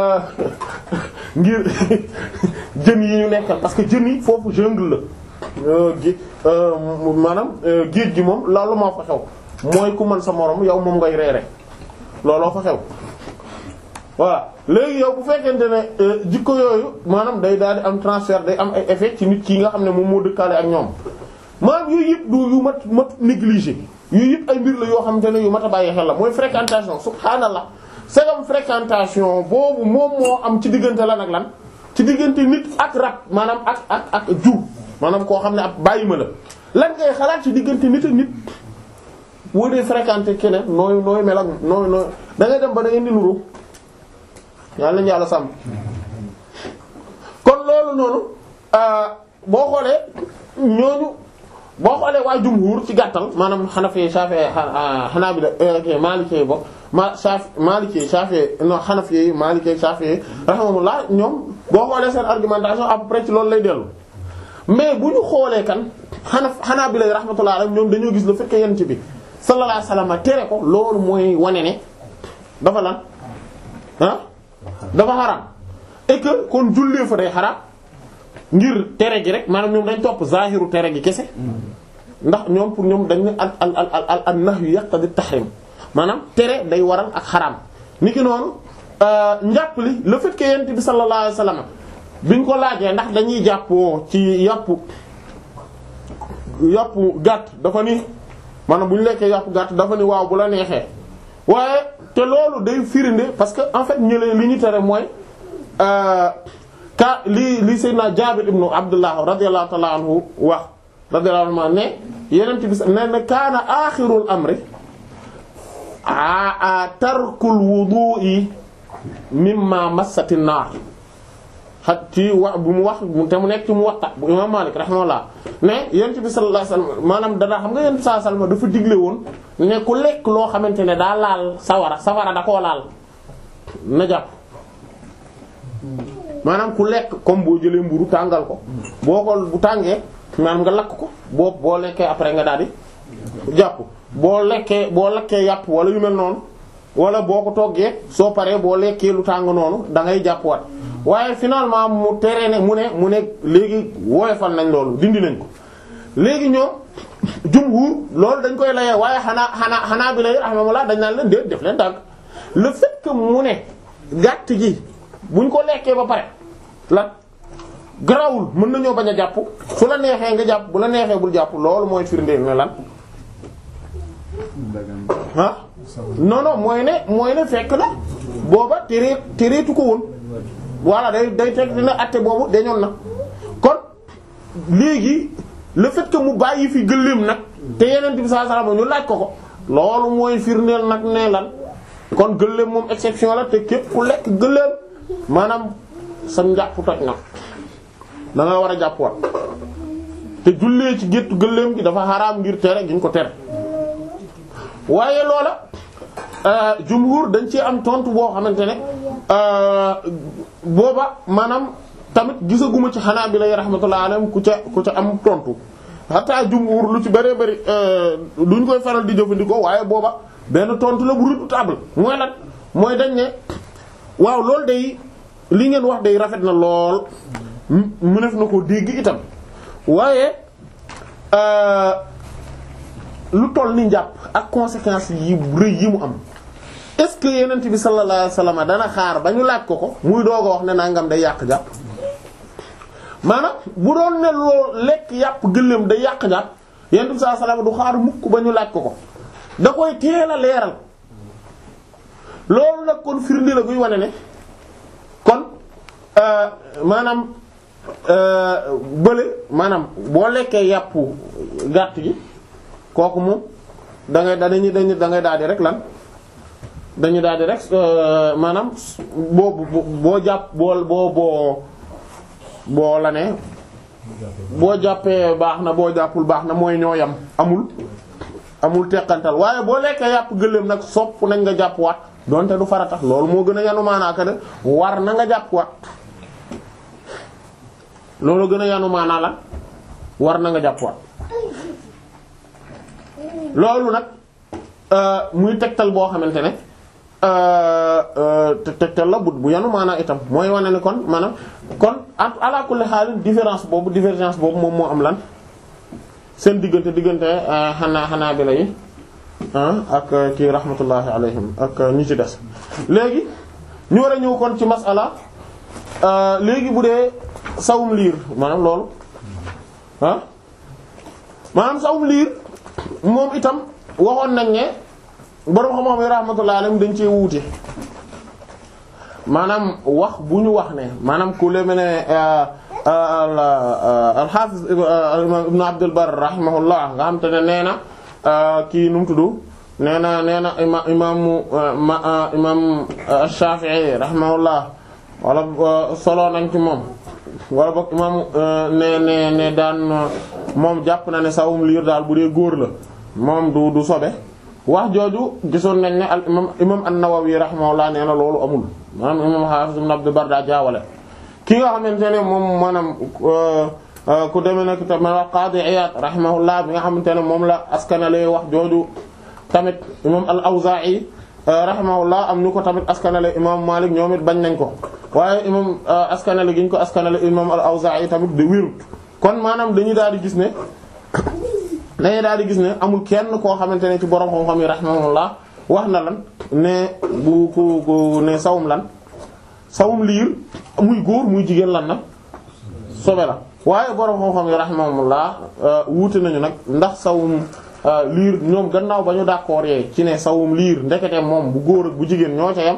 ngir jën yi ñu nekkal parce que jën yi foofu jungle la gi maanaam géej gi moom loolu moo fa xew mooy ku mën sa morom yow moom ngay reere looloo fa xew voilà léegi yow bu fekkente ne jikko yooyu maanaam day daal di am transfert day am ay effet ci nit ki nga xam ne moom moo dëkkaale ak ñoom maanaam yooyu yëpp du yu mat mat négligé yooyu yëpp ay mbir la yoo xamante ne yu mat a bàyyi xel la mooy fréquentation subhaanallah segam fréquentation boobu moom moo am ci diggante lan ak lan ci diggante nit ak rat maanaam ak ak ak jur maanaam koo xam ne ab bàyyi ma la lan ngay xalaat ci diggante nit ak nit boo dee fréquenter keneen nooy nooy mel ak nooy nooy da ngay dem ba da ngeen di nuru yàlla nañu yàlla sàmm kon loolu noonu boo xoolee ñooñu boo xoolee waa jumhur ci gàttal maanaam Hanafi Shafi'i Hanabila Maliki bokk ma Shafi Maliki Shafi'i non Hanafi Maliki Shafi'i rahimahumullah ñoom boo xoolee seen argumentation à peu près ci loolu lay dellu mais bu ñu xoolee kan Hanaf Hanabila rahmatullah alayhim ñoom dañoo gis le fait que yent bi sallallahu alayhi wasallam tere ko loolu mooy wane ne dafa lan ah dafa xaraam et que kon jullee fa day xaraam ngir tere gi rek maanaam ñoom dañ topp zahiru tere gi kese ndax ñoom pour ñoom dañ ne al al al al al nahyu yaqtadi tahrim maanaam tere day waral ak xaraam niki noonu njàpp li le fait que yent bi sallallahu alayhi wasallam biñ ko laajee ndax dañuy jàppoo ci yàpp yàpp gàtt dafa ni maanaam bu ñu lekkee yàpp gàtt dafa ni waaw bu la neexee waaye te loolu day firinde parce que en fait ñëlee li ñu tere mooy ka li li Seydina Jaabir ibnu Abdullah radiyallahu ta'ala anhu wax radiyallahu anhu ne yeneen bi ne ne kaana aaxirul amri a tarkul wudu'i mimma massati naar xat ci wax bu mu wax te mu nekk ci mu waxta bu imam Malik rahimahullah ne yonent bi sallallahu alayhi wasallam maanaam dana xam nga yonent bi sallallahu alayhi wasallam dafa digle woon ne ku lekk loo xamante ne daa laal sawara sawara da koo laal na jàpp maanaam ku lekk comme boo jëlee mburu tàngal ko boo ko bu tàngee maanaam nga lakk ko boo boo lekkee après nga daal di jàpp boo lekkee boo lekkee yàpp wala yu mel noonu wala boo ko toggee soo paree boo lekkee lu tàng noonu da ngay jàpp wat waaye finalement mu tere ne mu ne mu ne léegi woyofal nañ loolu dindi nañ ko léegi ñoom jumhur loolu dañ koy layee waaye xanaa xanaa xanaa bi lay rahmatullah dañ naan leen déet def leen tànk le fait que mu ne gàtt gi buñ ko lekkee ba pare la garawul mën nañoo bañ a jàpp su la neexee nga jàpp bu la neexee bul jàpp loolu mooy firndeel ne lan ah non non mooy ne mooy ne fekk na booba teree tereetu ko woon voilà day day teg dina atte boobu dañoon na kon léegi le fait que mu bàyyi fi gëléem nag te yeneen bi sallallahu alayhi wasallam ñu laaj ko ko loolu mooy firndeel nag ne lan kon gëléem moom exception la te képp ku lekk gëléem maanaam sa njàpp toj na da nga war a jàpp wat te jullee ci géttu gëléem gi dafa xaraam ngir tere giñ ko tere waaye loola jumhur dañ ci am tontu boo xamante ne booba maanaam tamit gisaguma ci xanaa bi lay rahmatullah alayhim ku ca ku ca am tontu hatta jumhur lu ci bëree bëri duñ koy faral di jëfandikoo waaye booba benn tontu la bu redoutable mooy lan mooy dañ ne waaw loolu day li ngeen wax day rafet na lool mu def na ko dégg itam waaye lu toll ni njàpp ak conséquences yi rëy yi mu am est-ce que yenent bi sallallahu alayhi wasallam dana xaar ba ñu laaj ko ko muy doog a wax ne nangam day yàq jàpp maanaam bu doon ne loo lekk yàpp gëléem day yàq jàpp yenent bi sallallahu alayhi wasallam du xaar mukk ba ñu laaj ko ko da koy teel a leeral loolu nag kon firnde la guy wane ne kon maanaam bële maanaam boo lekkee yàpp gàtt gi kooku moom da ngay dañuy dañuy da ngay daal di rek lan dañu daal di rek maanaam boo boo jàpp boo boo boo boo la ne boo jàppee baax na boo jàppul baax na mooy ñoo yam amul amul teqantal waaye boo lekkee yàpp gëléem nag sopp nañ nga jàpp waat donte du farata loolu moo gën a yanu maanaa ka ne war na nga jàpp waat loolu gën a yanu maanaa la war na nga jàpp waat loolu nag muy tegtal boo xamante ne te tegtal la bu bu yanu maanaa itam mooy wane ni kon maanaam kon ak ala kulli xaalin différence boobu divergence boobu moom moo am lan seen diggante diggante xanaa xanaa bi la yi ak kii rahmatullahi alayhim ak ñi ci des léegi ñu war a ñëw kon ci masala léegi bu dee sawum liir maanaam loolu ah maanaam sawum liir moom itam waxoon nañ ne borom xam-xam yi rahmatullahi alayhim dañ cee wuute maanaam wax bu ñu wax ne maanaam ku le ne al-Hafiz ibn Abdul Barr rahimahullah nga xam te ne nee na kii nu mu tudd nee na nee na ima imaamu imaam Shafi'i rahimahullah wala solo nañ ci moom wala boog imaamu ne ne ne daan moom jàpp na ne sawum liir daal bu dee góor la moom du du sobe wax jooju gisoon nañ ne al imam imam an-Nawawi rahimahullah nee na loolu amul maanaam imam Hafiz ibn Abdul Barr daa jaawale ki nga xamante ne moom maanaam ku demee nag tamit wax Qadi Iyad rahimahullah bi nga xamante ne moom la askanale wax jooju tamit imam al-Awza'i rahimahullah am ñu ko tamit askanale imam Malik ñoom it bañ nañ ko waaye imam askanale gi ñu ko askanale imam al-Awza'i tamit de wérut kon maanaam dañuy daal di gis ne dañuy daal di gis ne amul kenn koo xamante ne ci borom xam-xam yi rahimahullah wax na lan ne bu ku ku ne sawum lan sawum liir muy góor muy jigéen lan na sobe la waaye borom xam-xam yi rahimahumullah wuute nañu nag ndax sawum liir ñoom gannaaw ba ñu d'accord yee ci ne sawum liir ndekete moom bu góor ak bu jigéen ñoo ca yam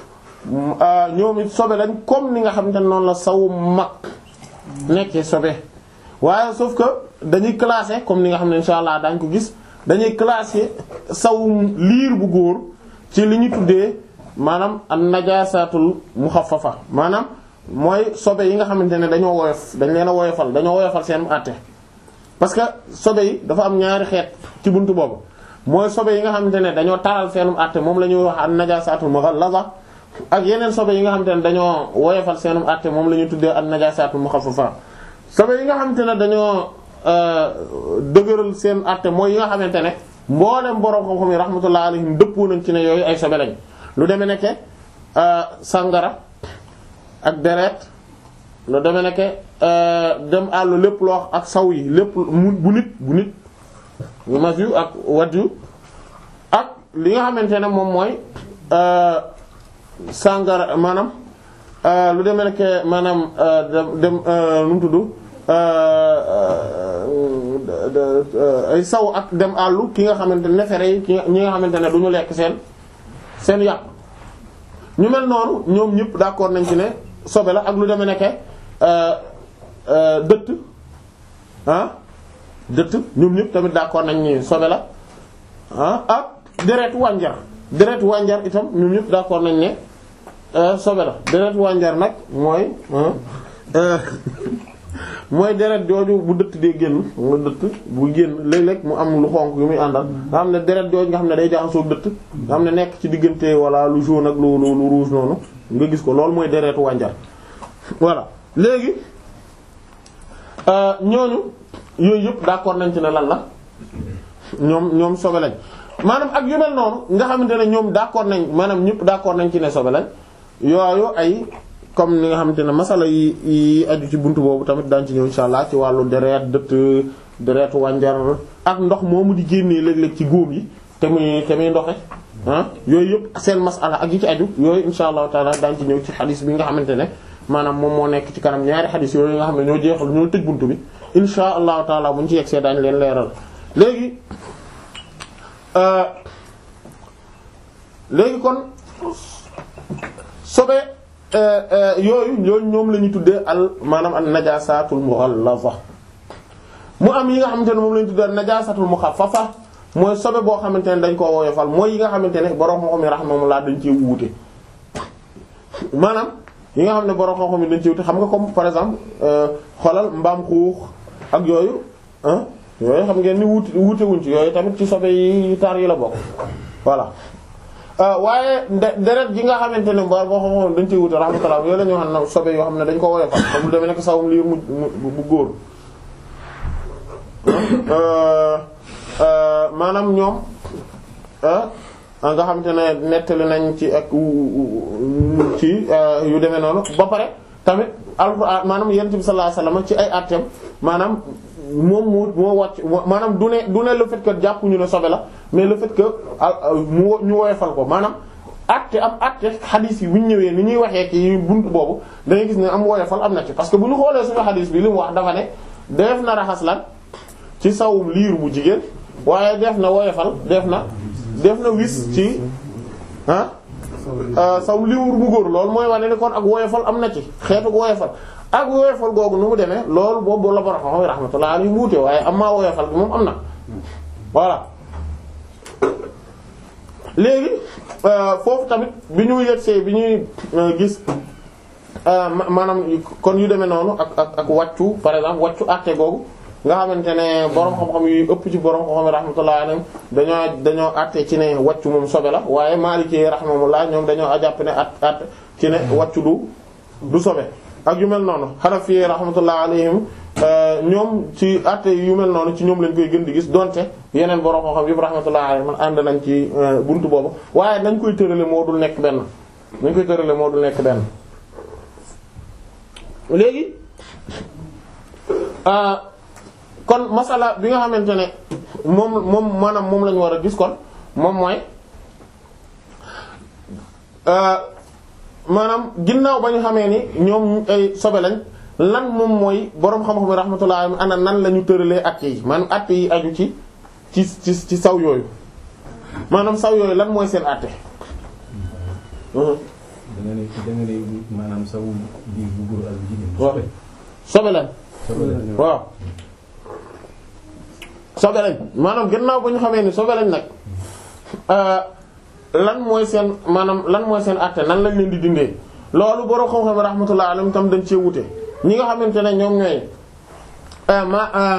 ñoom it sobe lañ comme ni nga xamante ne noonu la sawum mag nekkee sobe waaye sauf que dañuy classer comme ni nga xam ne insha allah daañ ko gis dañuy classer sawum liir bu góor ci li ñu tuddee maanaam an najaasatul muxaffafa maanaam mooy sobe yi nga xamante ne dañoo woyof dañ leen a woyofal dañoo woyofal seen àtte parce que sobe yi dafa am ñaari xeet ci buntu boobu mooy sobe yi nga xamante ne dañoo taral seenum àtte moom la ñuy wax an najaasatul mughallaza ak yeneen sobe yi nga xamante ne dañoo woyofal seenum àtte moom la ñuy tuddee an najaasatul muxaffafa sobe yi nga xamante ne dañoo dëgëral seen àtte mooy yi nga xamante ne mboolem borom xam-xam yi rahmatullahi alayhim dëppoo nañ ci ne yooyu ay sobe lañ lu demee nekke sangara ak deret lu demee nekke dem àllu lépp loo ak saw yi lépp mu bu nit bu nit yu mas yu ak wat yu ak li nga xamante ne moom mooy sangara maanaam lu demee nekke maanaam dem nu mu tudd ay saw ak dem àllu ki nga xamante ne nefere yi ki ñi nga xamante ne du ñu lekk seen seen yàpp ñu mel noonu ñoom ñëpp d'accord nañ ci ne sobe la ak lu demee nekke dëtt ah dëtt ñoom ñëpp tamit d'accord nañ ni sobe la ah ak deretu wànjar deretu wànjar itam ñoom ñëpp d'accord nañ ne sobe la deretu wànjar nag mooy mooy deret jooju bu dëtt dee génn nga dëtt bu génn léeg-léeg mu am lu xonk yu muy àndal nga xam ne deret jooju nga xam ne day jaxasoo dëtt nga xam ne nekk ci diggante walla lu jaune ak lu lu lu rouge noonu nga gis ko loolu mooy deretu wànjar voilà léegi ñooñu yooyu yëpp d'accord nañ ci ne lan la ñoom ñoom sobe lañ maanaam ak yu mel noonu nga xamante ne ñoom d'accord nañ maanaam ñëpp d'accord nañ ci ne sobe lañ yooyu ay comme ni nga xamante ne masala yi yi aju ci buntu boobu tamit daañu ci ñëw insha allah ci wàllu deret dëtt deretu wànjar ak ndox moomu di génnee léeg-léeg ci góom yi te muy te muy ndoxe ah yooyu yëpp seen masala ak yi ci aju yooyu insha allahu taala daañu ci ñëw ci xadis bi nga xamante ne maanaam moom moo nekk ci kanam ñaari xadis yooyu nga xam ne ñoo jeexal ñoo tëj buntu bi insha allahu taala bu ñu ci yegsee daañu leen leeral léegi léegi kon sobe yooyu ñooñu ñoom la ñu tuddee al maanaam al najaasatul mughallaza mu am yi nga xamante ne moom la ñu tuddee al najaasatul mukhaffafa mooy sobe boo xamante ne dañ koo woyofal mooy yi nga xamante ne borom xam-xam yi rahmatullah dañ cee wuute maanaam yi nga xam ne borom xam-xam yi dañ cee wuute xam nga comme par exemple xoolal mbaam xuux ak yooyu yooyu xam ngeen ni wuute wuute wuñ ci yooyu tamit ci sobe yi tar yi la bokk voilà waaye deret gi nga xamante ne boo boo xam dañ ciy wute rahmatullah yooyu la ñu xam ne sobe yoo xam ne dañ ko woyofal comme lu demee nekk sawum liir mu bu góor maanaam ñoom nga xamante ne nettali nañ ci ak ci yu demee noonu ba pare tamit alxuraan maanaam yonent bi sallallahu alayhi wasallam ci ay àtteem maanaam moom moo moo wàcc maanaam du ne du ne le fait que jàppuñu ne sobe la mais le fait que mu ñu woyofal ko maanaam àtte am àtte xadiis yi bu ñu ñëwee ni ñuy waxee ci buntu boobu dangay gis ne am woyofal am na ci parce que bu ñu xoolee suñu xadiis bi li mu wax dafa ne def na raxas lan ci sawum liir bu jigéen waaye def na woyofal def na def na wis ci ah sawum liir bu góor loolu mooy wane ne kon ak woyofal am na ci xeetu woyofal ak woyofal googu nu mu demee loolu boobu la bara xam rahmatullah alayhi wuute waaye am maa woyofal bi moom am na voilà léegi foofu tamit bi ñu yegsee bi ñuy gis maanaam kon yu demee noonu ak ak ak wàccu par exemple wàccu àtte googu nga xamante ne borom xam-xam yu ëpp ci borom xam-xam rahmatullah alayhi dañoo dañoo àtte ci ne wàccu moom sobe la waaye Maliki rahmatullah ñoom dañoo jàpp ne at at ci ne wàccu du du sobe ak yu mel noonu Hanafi rahmatullah alayhim ñoom ci àtte yu mel noonu ci ñoom lañ koy gën di gis donte yeneen borom xam-xam yëpp rahmatullah alayhim man ànd nañ ci buntu boobu waaye nañ koy tërale moo dul nekk benn nañ koy tërale moo dul nekk benn léegi kon masala bi nga xamante ne moom moom maanaam moom lañu war a gis kon moom mooy maanaam ginnaaw ba ñu xamee ni ñoom ay sobe lañ lan moom mooy boroom xam-xam yi rahmatullah ana nan la ñu tëralee actes yi maanaam actes yi aju ci ci ci ci saw yooyu maanaam saw yooyu lan mooy seen acte. da nga ne da nga ne maanaam saw biir bu góor ak bu jigéen. waaw sobe lañ. sobe lañ waaw. sobe lañ maanaam ginnaaw ba ñu xamee ni sobe lañ nag. lan mooy seen maanaam lan mooy seen àtte nan lañ leen di dindee loolu borom xam-xam rahmatullah alayhim tam dañ cee wute ñi nga xamante ne ñoom ñooy ma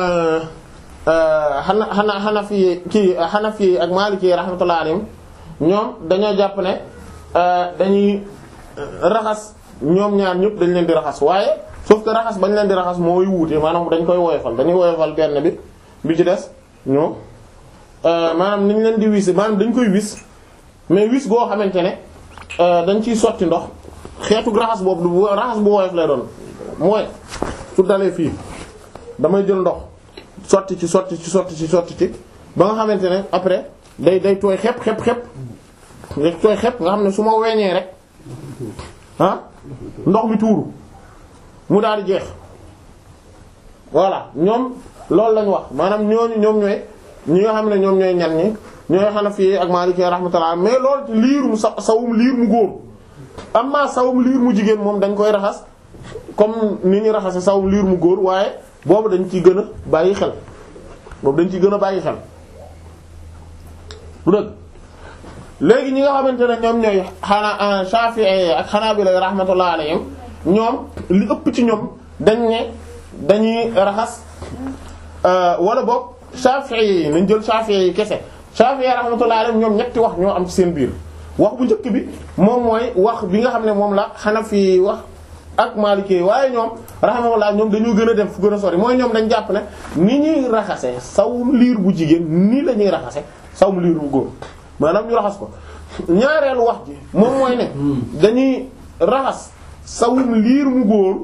xana xana xanafi kii xanafi ak maliki rahmatullah alayhim ñoom dañoo jàpp ne dañuy raxas ñoom ñaar ñëpp dañ leen di raxas waaye sauf que raxas bañ leen di raxas mooy wuute maanaam dañ koy woyofal dañuy woyofal benn bi bi ci des ñoom maanaam niñ leen di wis maanaam dañ koy wis mais wis goo xamante ne dañ ciy sotti ndox xeetu raxas boobu du raxas bu woyof lay doon mooy su dalee fii damay jël ndox sotti ci sotti ci sotti ci sotti ci ba nga xamante ne après day day tooy xepp xepp xepp day tooy xepp nga xam ne su ma weñee rek ah ndox mi tuuru mu daal di jeex voilà ñoom loolu lañ wax maanaam ñooñu ñoom ñooy ñi nga xam ne ñoom ñooy ñan ñi ñooy Hanafi ak Maliki rahmatullah mais loolu liir mu sa sawum liir mu góor amma sawum liir mu jigéen moom dañ koy raxas comme ni ñu raxase sawum liir mu góor waaye boobu dañ ciy gën a bàyyi xel boobu dañ ciy gën a bàyyi xel bu dëgg léegi ñi nga xamante ne ñoom ñooy xanaa Shafi'i ak Hanabila rahmatullah alayhim ñoom li ëpp ci ñoom dañ ne dañuy raxas wala boog Shafi'i yi nañ jël Shafi'i yi kese Shafi'i rahmatullah alayhim ñoom ñetti wax ñoo am ci seen biir wax bu njëkk bi moom mooy wax bi nga xam ne moom la Hanafi wax ak Maliki waaye ñoom rahmatullah ñoom dañoo gën a dem fu gën a sori mooy ñoom dañ jàpp ne ni ñuy raxase sawum liir bu jigéen nii la ñuy raxase sawum liir bu góor maanaam ñu raxas ko ñaareelu wax ji moom mooy ne dañuy raxas sawum liir mu góor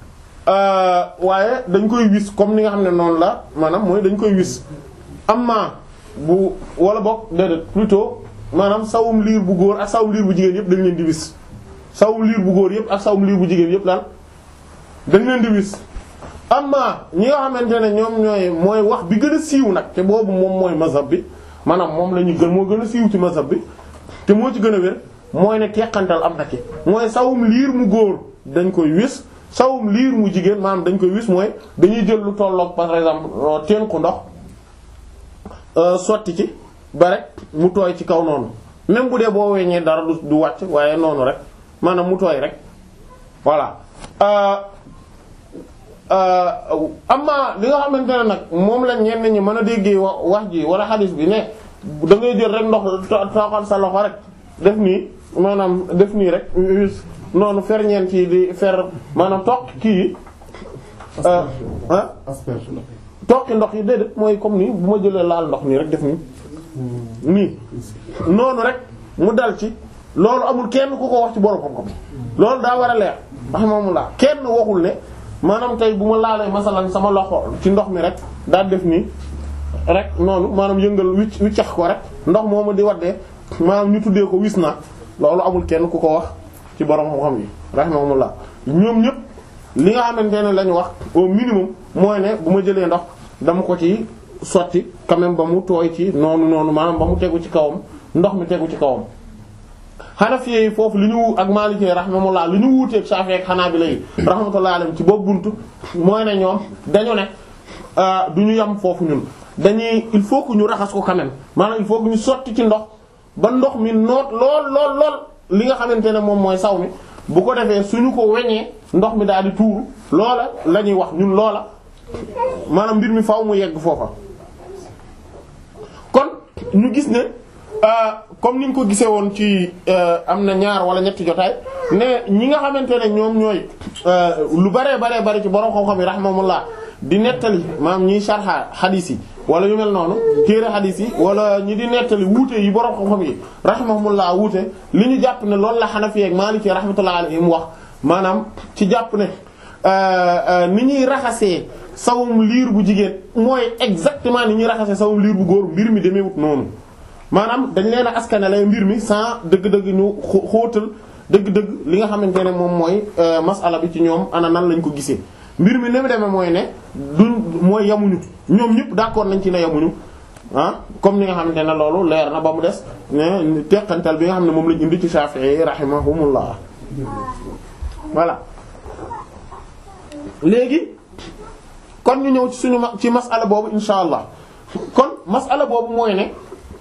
waaye dañ koy wis comme ni nga xam ne noonu la maanaam mooy dañ koy wis amma bu wala boog déedéet plutôt maanaam sawum liir bu góor ak sawum liir bu jigéen yëpp dañ leen di wis sawum liir bu góor yëpp ak sawum liir bu jigéen yëpp daal dañ leen di wis amma ñi nga xamante ne ñoom ñooy mooy wax bi gën a siiw nag te boobu moom mooy mazhab bi maanaam moom la ñu gën moo gën a siiw ci mazhab bi te moo ci gën a wér mooy ne teqantal am na ci mooy sawum liir mu góor dañ koy wis sawum liir mu jigéen maanaam dañ koy wis mooy dañuy jël lu tolloog par exemple teen ku ndox sotti ci ba rek mu tooy ci kaw noonu même bu dee boo weññee dara du du wàcc waaye noonu rek maanaam mu tooy rek voilà amma li nga xamante ne nag moom la ñenn ñi mën a déggee wax ji wala xadis bi ne da ngay jël rek ndox tooxal sa loxo rek def nii maanaam def nii rek noonu fer ñeen ci di fer maanaam toq kii ah toqi ndox yi déedéet mooy comme nii bu ma jëlee laal ndox nii rek def nii nii noonu rek mu dal ci loolu amul kenn ku ko wax ci borom xam-xam loolu daa war a leer rahimahullah kenn waxul ne maanaam tey bu ma laalee masalan sama loxo ci ndox mi rek daal def nii rek noonu maanaam yëngal wicc wiccax ko rek ndox moomu di waddee maanaam ñu tuddee ko wis na loolu amul kenn ku ko wax ci borom xam-xam yi rahimahullah ñoom ñëpp li nga xamante ne lañu wax au minimum mooy ne bu ma jëlee ndox dama ko ci sotti quand même ba mu tooy ci noonu noonu maanaam ba mu tegu ci kawam ndox mi tegu ci kawam Hanafi yi foofu li ñu ak Maliki rahimahullah li ñu wuuteeg Shafi'i ak Hanabila yi rahmatullahi alayhim ci boobu buntu mooy ne ñoom dañu ne du ñu yam foofu ñun dañuy il faut que ñu raxas ko quand même maanaam il faut que ñu sotti ci ndox ba ndox mi noot lool lool lool li nga xamante ne moom mooy saw mi bu ko defee suñu ko weñee ndox mi daal di tuuru loola la ñuy wax ñun loola maanaam mbir mi faaw mu yegg foofa kon ñu gis ne comme niñ ko gisee woon ci am na ñaar wala ñetti jotaay ne ñi nga xamante ne ñoom ñooy lu baree baree bari ci borom xam-xam yi rahimahumullah di nettali maanaam ñiy sharha hadith yi wala yu mel noonu téere hadith yi wala ñi di nettali wuute yi borom xam-xam yi rahimahumullah wuute li ñu jàpp ne loolu la Hanafi ak Maliki rahmatullah alayhim wax maanaam ci jàpp ne ni ñuy raxasee sawum liir bu jigéen mooy exactement ni ñuy raxasee sawum liir bu góor mbir mi demeewut noonu maanaam dañ leen a askanale mbir mi sans dëgg-dëgg ñu xóotal dëgg-dëgg li nga xamante ne moom mooy masala bi ci ñoom ana nan lañ ko gisee mbir mi ni mu demee mooy ne duñ mooy yamuñu ñoom ñëpp d'accord nañ ci ne yamuñu ah comme ni nga xamante ne loolu leer na ba mu des ne teqantal bi nga xam ne moom lañ indi ci Shafi'i rahimahumullah voilà léegi kon ñu ñëw ci suñu ci masala boobu insha allah kon masala boobu mooy ne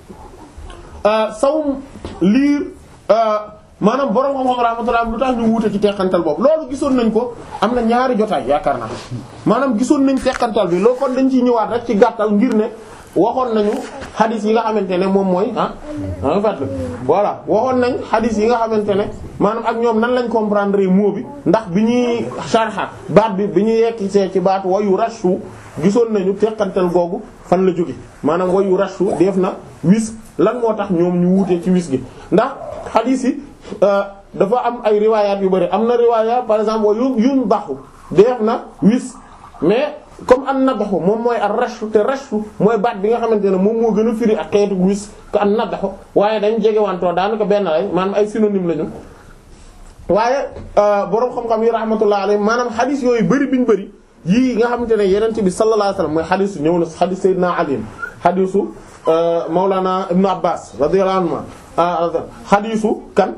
sawum liir maanaam borom xam-xam rahmatullah lu tax ñu wuute ci teqantal boobu loolu gisoon nañ ko am na ñaari jotaay yaakaar naa maanaam gisoon nañ teqantal bi loolu kon dañ ciy ñëwaat rek ci gàttal ngir ne waxoon nañu xadis yi nga xamante ne moom mooy ah en fait voilà waxoon nañ xadis yi nga xamante ne maanaam ak ñoom nan lañ comprendre mot bi ndax bi ñuy sharha baat bi bi ñuy yekki see ci baat wayu rashu gisoon nañu teqantal googu fan la jóge maanaam wayu rashu def na wis lan moo tax ñoom ñu wuutee ci wis gi ndax xadis yi dafa am ay riwaayaat yu bari am na riwaayaat par exemple wayu yun baxu def na wis mais comme an nadaxu moom mooy ar rashu te rashu mooy baat bi nga xamante ne moom moo gën a firi ak xeetu wis ko an nadaxu waaye dañ jege wantoo daanaka benn lay maanaam ay synonyme lañu waaye boroom xam-xam yi rahmatullah alayhi maanaam xadis yooyu bëri biñu bëri yii nga xamante ne yenente bi sallallahu alayhi wasallam mooy xadisu ñëw na xadis sayyidina Ali xadisu Mawlana Ibn Abbas radiyallahu anhu xadisu kan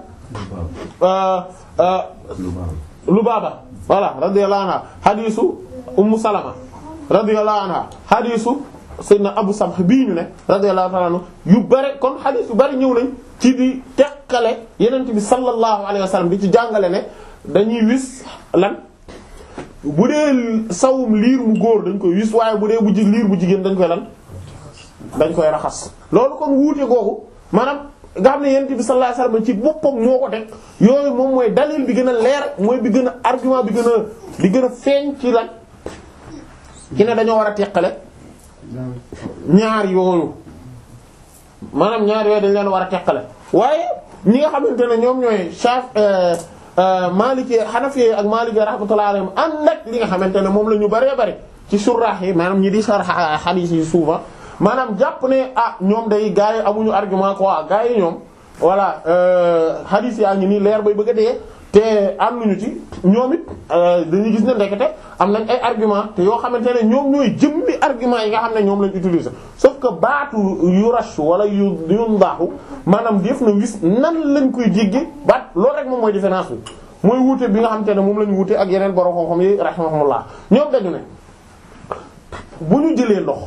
Lubaaba voilà radiyallahu anha xadisu Ummu Salama radiyallahu anha xadisu Seydina Abu Samh bii ñu ne radiyallahu ta'ala anhu yu bare kon xadis yu bari ñëw nañ ci di teqale yenent bi sallallahu alayhi wa sallam di ci jàngale ne dañuy wis lan bu dee sawum liir mu góor dañ koy wis waaye bu dee bu ji liir bu jigéen dañ koy lan dañ koy raxas loolu kon wuute googu maanaam nga xam ne yenent bi sallallahu alayhi wa sallam ci boppam moo ko teg yooyu moom mooy dalil bi gën a leer mooy bi gën a argument bi gën a bi gën a feeñ ci lan ki ne dañoo war a teqale ñaar yooyu maanaam ñaar yooyu dañ leen war a teqale waaye ñi nga xamante ne ñoom ñooy Shaf Maliki Hanafi ak Maliki rahmatullahi alayhim ànd ak li nga xamante ne moom la ñu bëree bëri ci surah yi maanaam ñi di sarh hadith yi souvent maanaam jàpp ne ah ñoom day gars yi amuñu argument quoi gars yi ñoom voilà hadith yaa ngi nii leer bay bëgg a dee te ànduñu ci ñoom it dañuy gis ne ndekete am nañ ay argument te yoo xamante ne ñoom ñooy jëmmi argument yi nga xam ne ñoom lañ utiliser sauf que baatu yu rashu wala yu yu ndaaxu maanaam def na wis nan lañ koy jéggi baat loolu rek moom mooy différence bi mooy wuute bi nga xamante ne moom lañ wuute ak yeneen borom xam-xam yi rahimahumullah ñoom dañu ne bu ñu jëlee ndox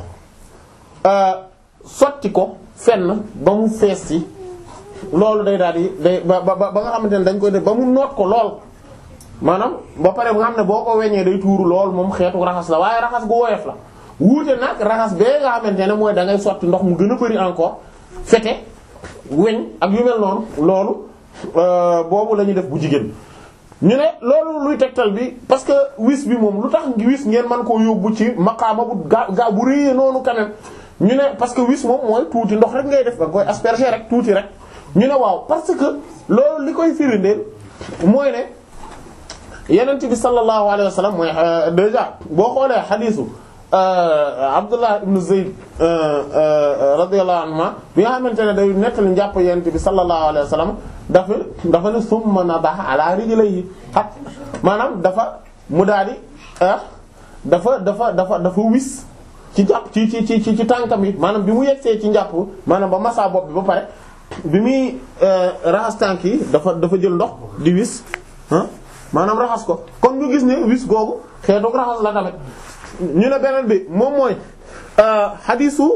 sotti ko fenn ba mu fees ci loolu day daal di day ba ba ba nga xamante ne dañ koy def ba mu noot ko lool maanaam ba pare nga xam ne boo ko weñee day tuuru loolu moom xeetu raxas la waaye raxas gu woyof la wuute nag raxas bee nga xamante ne mooy da ngay sotti ndox mu gën a bari encore fete weñ ak yu mel noonu loolu boobu la ñuy def bu jigéen ñu ne loolu luy tegtal bi parce que wis bi moom lu tax ngi wis ngeen mën koo yóbbu ci maqaama bu gaa gaa bu réyee noonu quand même ñu ne parce que wis moom mooy tuuti ndox rek ngay def da nga koy asperger rek tuuti rek ñu ne waaw parce que loolu li koy firindeel mooy ne yenent bi sallallahu alayhi wa sallam mooy déjà boo xoolee xadiisu Abdullah ibn Zayd radiyallahu anhuma bi nga xamante ne day nettali njàpp yenent bi sallallahu alayhi wa sallam dafa dafa ne summa nadaha ala rijlayhi xat maanaam dafa mu daal di dafa dafa dafa dafa wis ci jàpp ci ci ci ci tànkam yi maanaam bi mu yegsee ci njàpp maanaam ba massa bopp bi ba pare bi muy raxas tànk yi dafa dafa jël ndox di wis ah maanaam raxas ko kon ñu gis ne wis googu xeetu raxas la tamit ñu ne beneen bi moom mooy xadiisu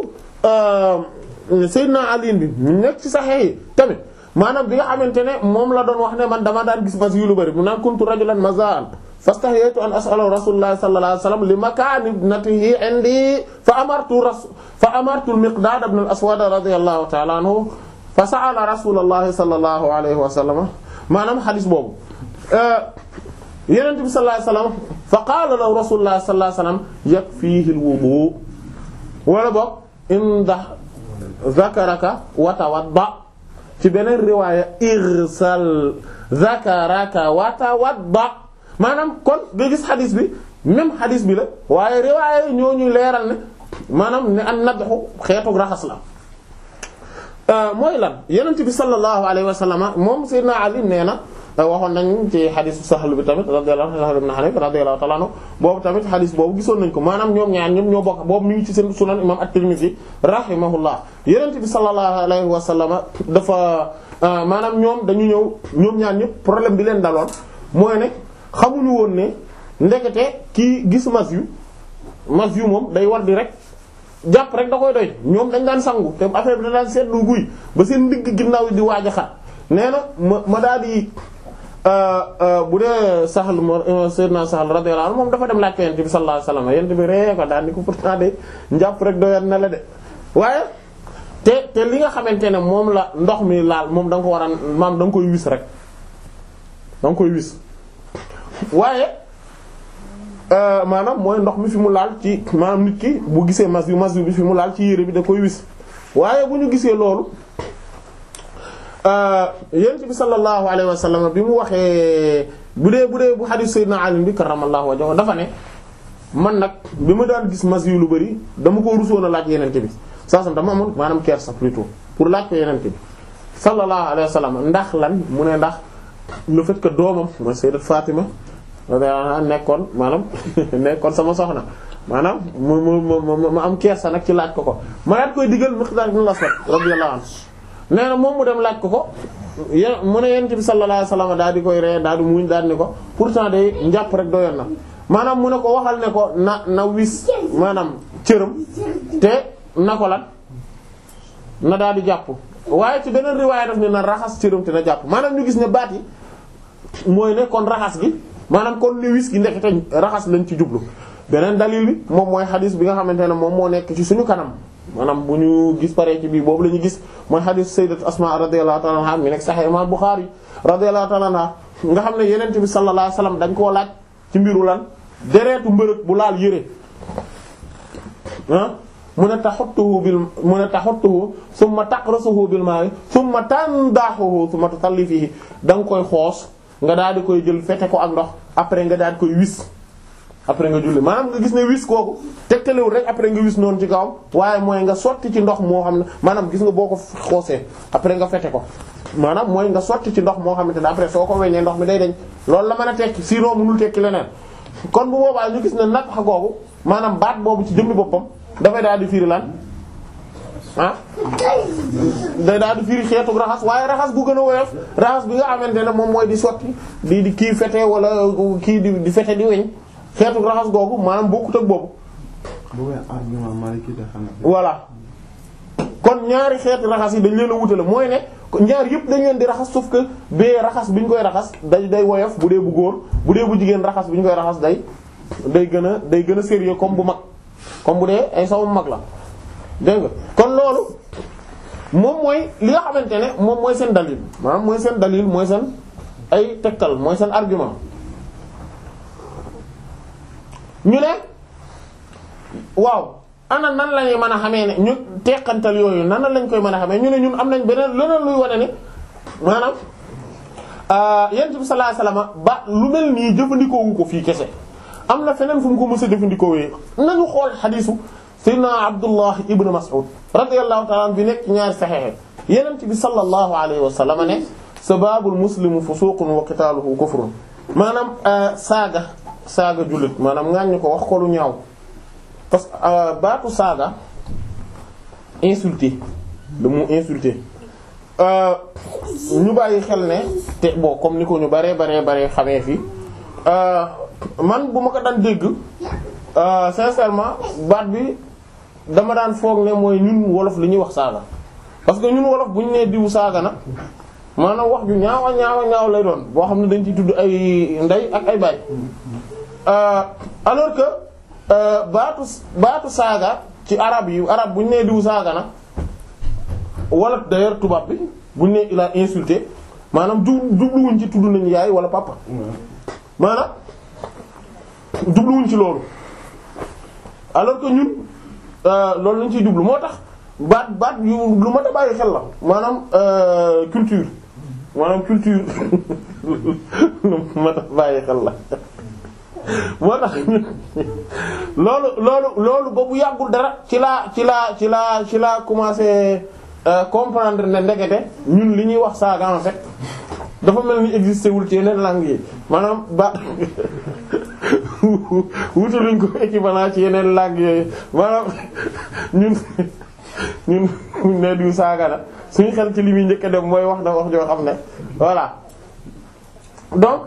Seydina Ali bi mu nekk ci Sahih yi tamit maanaam bi nga xamante ne moom la doon wax ne man dama daan gis mas yu lu bari mu naan kuntu rajulan mazaan fastahyaytu an as'ala rasulullah sallallahu alayhi wasallam li makani ibnatihi indi fa amartu rasul fa amartu al-miqdad ibn al-aswad radiyallahu ta'ala anhu fa sa'ala rasulullah sallallahu alayhi wasallam maanaam xadis boobu yenent bi sallallahu alayhi wasallam fa qaala lahu rasulullah sallallahu alayhi wasallam yakfihi al-wudu wala boog inda zakaraka wa tawadda ci beneen riwaaya irsal zakaraka wa tawadda maanaam kon nga gis xadis bi même xadis bi la waaye riwaaya ñoo ñuy leeral ne maanaam ne an nadxu xeetu raxas la mooy lan yonent bi sallallahu alayhi wa sallam moom Seydina Ali nee na waxoon nañ ci xadisu Sahl bi tamit radiyallahu Sahl ibn Hanif radiyallahu ta'ala anhu boobu tamit xadis boobu gisoon nañ ko maanaam ñoom ñaar ñoom ñoo bokk boobu mi ngi ci seen sunan imam at-Tirmidhi rahimahullah yonent bi sallallahu alayhi wa sallam dafa maanaam ñoom dañu ñëw ñoom ñaar ñëpp problème bi leen daloon mooy ne xamuñu woon ne ndekete kii gis mas yu mas yu moom day war di rek jàpp rek da koy doy ñoom dañ daan sangu te affaire bi da daan seetlu guy ba seen digg ginnaaw di waaj a xat nee na ma ma daal di bu dee Sahl Seydina Sahl radiyallahu anhu moom dafa dem laaj ko yent bi sallallahu alayhi wasallam yent bi ree ko daal di ko pourtant de njàpp rek doyat na la de waaye te te li nga xamante ne moom la ndox mi laal moom da nga ko war a maam da nga koy wis rek da nga koy wis waaye maanaam mooy ndox mi fi mu laal ci maanaam nit ki bu gisee mas yu mas yu bi fi mu laal ci yére bi da koy wis waaye bu ñu gisee loolu yonent bi sallallahu alayhi wa sallam bi mu waxee bu dee bu dee bu hadith sayyidina Ali bi karramallahu wajhahu dafa ne man nag bi ma daan gis mas yu lu bari dama ko rusoon a laaj yonent bi saasam dama amoon maanaam kersa plutôt pour laaj ko yonent bi sallallahu alayhi wa sallam ndax lan mu ne ndax le fait que doomam mooy sayyidat Fatima nekkoon maanaam nekkoon sama soxna maanaam mu mu mu mu am kersa nag ci laaj ko ko ma daat koy digal Miqdaad ibn al-Aswad radiyallahu anhu nee na moom mu dem laaj ko ko yéen mu ne yonent bi sallallahu alayhi wasallam daal di koy ree daal di muñ daal ni ko pourtant day njàpp rek doyoon na maanaam mu ne ko waxal ne ko na na wis maanaam cëram te na ko lan na daal di jàpp waaye ci beneen riwaaya daf ne na raxas cëram te na jàpp maanaam ñu gis ne baat yi mooy ne kon raxas gi maanaam kon li wis gi ndekete raxas lañ ci jublu beneen dalil bi moom mooy xadis bi nga xamante ne moom moo nekk ci suñu kanam maanaam bu ñu gis paree ci bii boobu la ñu gis mooy xadis sayyidat Asma radiyallahu ta'ala anha mi nekk Sahih Imam Bukhari radiyallahu ta'ala anha nga xam ne yeneen bi sallallahu alayhi wasallam dañ koo laaj ci mbiru lan deretu mbërëg bu laal yére ah mu ne taxuttuhu bil mu ne taxuttuhu summa taqrasuhu bil ma'i summa tandahuhu summa tusalli fihi da nga koy xoos nga daal di koy jël fete ko ak ndox après nga daal di koy wis après nga julli maanaam nga gis ne wis kooku tegtalewul rek après nga wis noonu ci kawam waaye mooy nga sotti ci ndox moo xam ne maanaam gis nga boo ko xoosee après nga fete ko maanaam mooy nga sotti ci ndox moo xamante ne après soo ko weññee ndox mi day dañ loolu la mën a tekki sinon mënul tekki leneen kon bu boobaa ñu gis ne nag xa googu maanaam baat boobu ci jëmmi boppam dafay daal di firi lan ah day daal di firi xeetu raxas waaye raxas bu gën a woyof raxas bi nga xamante ne moom mooy di sotti di di kii fete wala kii di di fete di weñ xeetu raxas googu maanaam bokkut ak boobu. bu argument Maliki de Hanafi. voilà kon ñaari xeeti raxas yi dañ leen a wutale mooy ne ñaar yëpp dañ leen di raxas sauf que bee raxas bi ñu koy raxas day day woyof bu dee bu góor bu dee bu jigéen raxas bi ñu koy raxas day day gën a day gën a sérieux comme bu mag comme bu dee ay saw mag la dégg nga kon loolu moom mooy li nga xamante ne moom mooy seen dalil maanaam mooy seen dalil mooy seen ay tegtal mooy seen argument ñu ne waaw ana nan la ñuy mën a xamee ne ñu teqantal yooyu nan lañ koy mën a xamee ñu ne ñun am nañ beneen leneen luy wane ne maanaam yonent bi sallallahu alayhi wasallam ba lu mel nii jëfandikoo wu ko fii kese am na feneen fu mu ko mës a jëfandikoo wee nañu xool xadiisu sayyidina Abdullah ibn Mas'ud radiyallahu ta'ala bi nekk ñaari saxeexe yonent bi sallallahu alayhi wasallam ne sababul muslimu fusuqun wa qitaluhu kufrun maanaam saaga saaga jullit maanaam ŋàññi ko wax ko lu ñaaw parce que baatu saaga insulté le mot insulté ñu bàyyi xel ne te bon comme ni ko ñu baree baree baree xamee fii man bu ma ko daan dégg sincèrement baat bi dama daan foog ne mooy ñun wolof li ñuy wax saaga parce que ñun wolof bu ñu nee diwu saaga na maanaam wax ju ñaawa ñaawa ñaaw lay doon boo xam ne dañ ciy tudd ay ndey ak ay baay alors que baatu baatu saaga ci arab yi arab bu ñu nee diwu saaga na wala d'ailleurs tubaab bi bu ñu nee il a insulté maanaam ju jubluwuñ ci tudd nañu yaay wala papa maanaam jubluwuñ ci loolu alors que ñun loolu lañ ciy jublu moo tax baat baat yu lu mat a bàyyi xel la maanaam culture maanaam culture lu mat a bàyyi xel la moo tax loolu loolu loolu ba bu yàggul dara ci laa ci laa ci laa ci laa commencé comprendre ne ndekete ñun li ñuy wax saaga en fait dafa mel ni existé wul ci yeneen langues yi maanaam ba wutaluñ ko équivalent ci yeneen langues yooyu maanaam ñun ñun ne du saaga la suñu xel ci li muy njëkk a dem mooy wax na wax joo xam ne voilà donc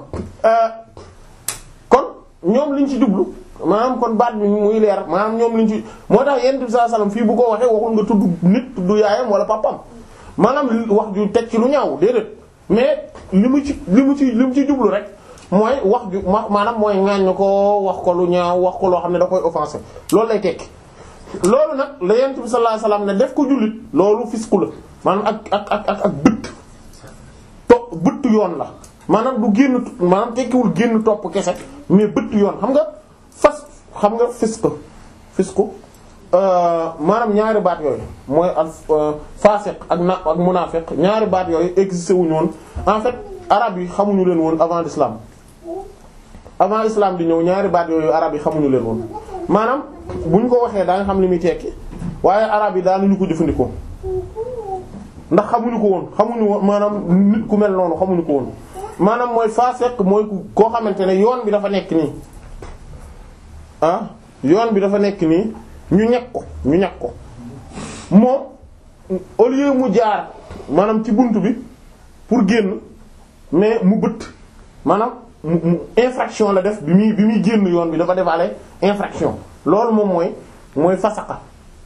kon ñoom liñ ci jublu maanaam kon baat bi muy leer maanaam ñoom liñ ci moo tax yonent bi sallallahu alayhi wasallam fii bu ko waxee waxul nga tudd nit tudd yaayam wala papam maanaam wax ju teg ci lu ñaaw déedéet mais li mu ci li mu ci li mu ci jublu rek mooy wax ju maanaam mooy ŋaññu ko wax ko lu ñaaw wax ko loo xam ne da koy offensé loolu lay tekki loolu nag la yonent bi sallallahu alayhi wasallam ne def ko jullit loolu fisku la maanaam ak ak ak ak ak bëtt to bëtt yoon la maanaam du génn maanaam tekkiwul génn topp kese mais bëtt yoon xam nga fas xam nga fisq fisku maanaam ñaari baat yooyu mooy al fasiq ak na ak munafiq ñaari baat yooyu existé wuñu woon en fait arab yi xamuñu leen woon avant l'islam avant islam di ñëw ñaari baat yooyu arab yi xamuñu leen woon maanaam bu ñu ko waxee daa nga xam li muy tekki waaye arab yi daanuñu ko jëfandikoo ndax xamuñu ko woon xamuñu woon maanaam nit ku mel noonu xamuñu ko woon maanaam mooy fasiq mooy koo xamante ne yoon bi dafa nekk nii ah yoon bi dafa nekk nii ñu ñekk ko ñu ñekk ko moom au lieu mu jaar maanaam ci bunt bi pour génn mais mu bëtt maanaam mu infraction la def bi muy bi muy génn yoon bi dafa defaale infraction loolu moom mooy mooy fasaka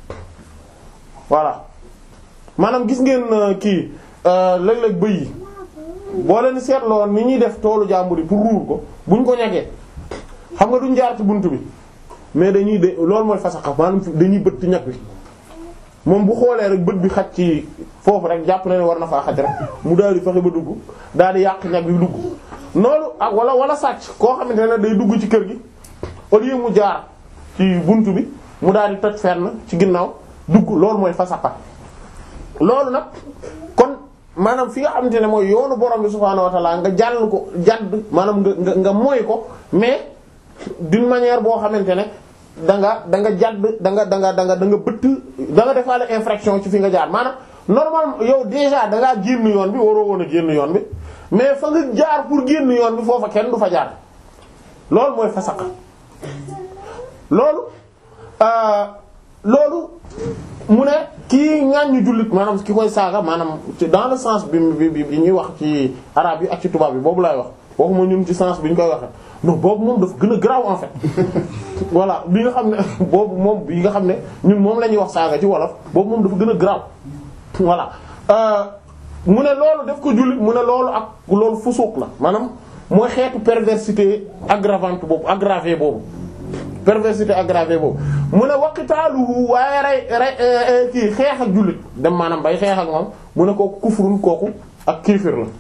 voilà maanaam gis ngeen kii léeg-léeg bëy yi boo leen seetloo ni ñuy def toolu jàmbur yi pour ruur ko buñ ko ñegee xam nga duñ jaar ci bunt bi mais dañuy de loolu mooy fasaka maanaam dañuy bëtt ñag bi moom bu xoolee rek bët bi xaj ci foofu rek jàpp na ne war na faa xaj rek mu daal di fexe ba dugg daal di yàq ñag bi dugg noonu ak wala wala sàcc koo xamante ne day dugg ci kër gi au lieu mu jaar ci bunt bi mu daal di toj fenn ci ginnaaw dugg loolu mooy fasaka loolu nag kon maanaam fi nga xamante ne mooy yoonu borom bi subhaanahu wa ta'ala nga jàll ko jàdd maanaam nga nga nga mooy ko mais d'une manière boo xamante ne da nga da nga jàdd da nga da nga da nga da nga bëtt da nga defaale infraction ci fi nga jaar maanaam normal yow déjà da ngaa génn yoon bi waroo woon a génn yoon bi mais fa nga jaar pour génn yoon bi foofa kenn du fa jaar loolu mooy fasaqa loolu loolu mu ne kii ŋàññu jullit maanaam ki koy saaga maanaam ci dans le sens bi bi bi ñuy wax ci arabe yi ak ci tubaab bi boobu laay wax waxuma ñun ci sens bi ñu koy waxee non boobu moom dafa gën a grave en fait voilà bi nga xam ne boobu moom bi nga xam ne ñun moom la ñuy wax saaga ci wolof boobu moom dafa gën a grave voilà mu ne loolu def ko jullit mu ne loolu ak loolu fusuq la maanaam mooy xeetu perversité aggravante boobu aggravé boobu perversité aggravée boobu mu ne waqitaaluhu waaye rey rey kii xeex ak jullit dem maanaam bay xeex ak moom mu ne kooku kufrun kooku ak kéefër la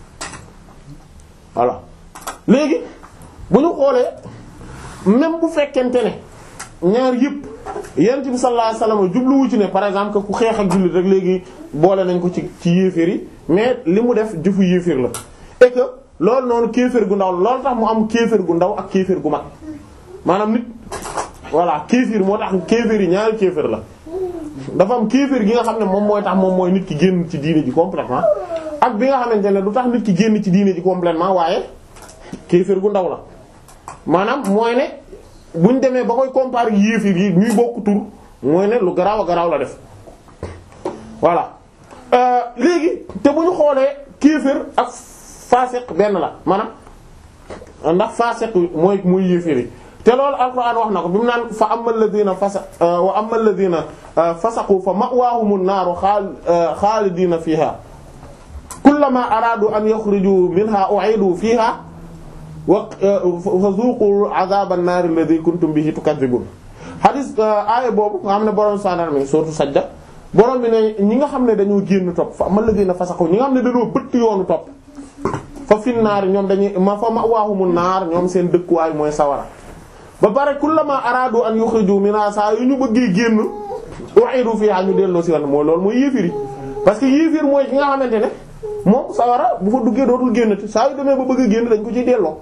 voilà léegi bu ñu xoolee même bu fekkente ne ñaar yëpp yonent bi sallallahu alayhi wasallam jubluwu ci ne par exemple que ku xeex ak jullit rek léegi boole nañ ko ci ci yéeféer yi mais li mu def jëfu yéeféer la et que loolu noonu kéeféer gu ndaw loolu tax mu am kéeféer gu ndaw ak kéeféer gu mag maanaam nit voilà kéeféer moo tax kéeféer yi ñaari kéeféer la dafa am kéeféer gi nga xam ne moom mooy tax moom mooy nit ki génn ci diine ji complètement ak bi nga xamante ne du tax nit ki génn ci diine ji complètement waaye kéeféer gu ndaw la maanaam mooy ne buñ demee ba koy comparer yéeféer yi ñuy bokk tur mooy ne lu garaaw a garaaw la def voilà léegi te bu ñu xoolee kéeféer ak faasiq benn la maanaam ndax faasiq mooy mooy yéeféer yi te loolu alquran wax na ko bi mu naan fa amal ladina fasa wa amal ladina fasaqu fa ma'wahumun naaru xaalidina fiha kullama aradu an yaxruju minha u'idu fiha wa fa zuqu azaba an-nar alladhi kuntum bihi tukadhibun hadis aaya boobu nga xam ne borom sandar mi surtout sajda borom bi ne ñi nga xam ne dañoo génn topp fa amal ladina fasaqu ñi nga xam ne dañoo bëtt yoonu topp fa fin naar ñoom dañuy ma fa ma'wahumun naar ñoom seen dëkkuwaay mooy sawara ba pare kullama araadu an yukhriju minha saa yu ñu bëggee génn u'idu fiha ñu delloo si lan mooy loolu mooy yéefir yi parce que yéefir mooy ki nga xamante ne moom sawara bu fa duggee dootul génnati saa yu demee ba bëgg a génn dañ ko ciy delloo.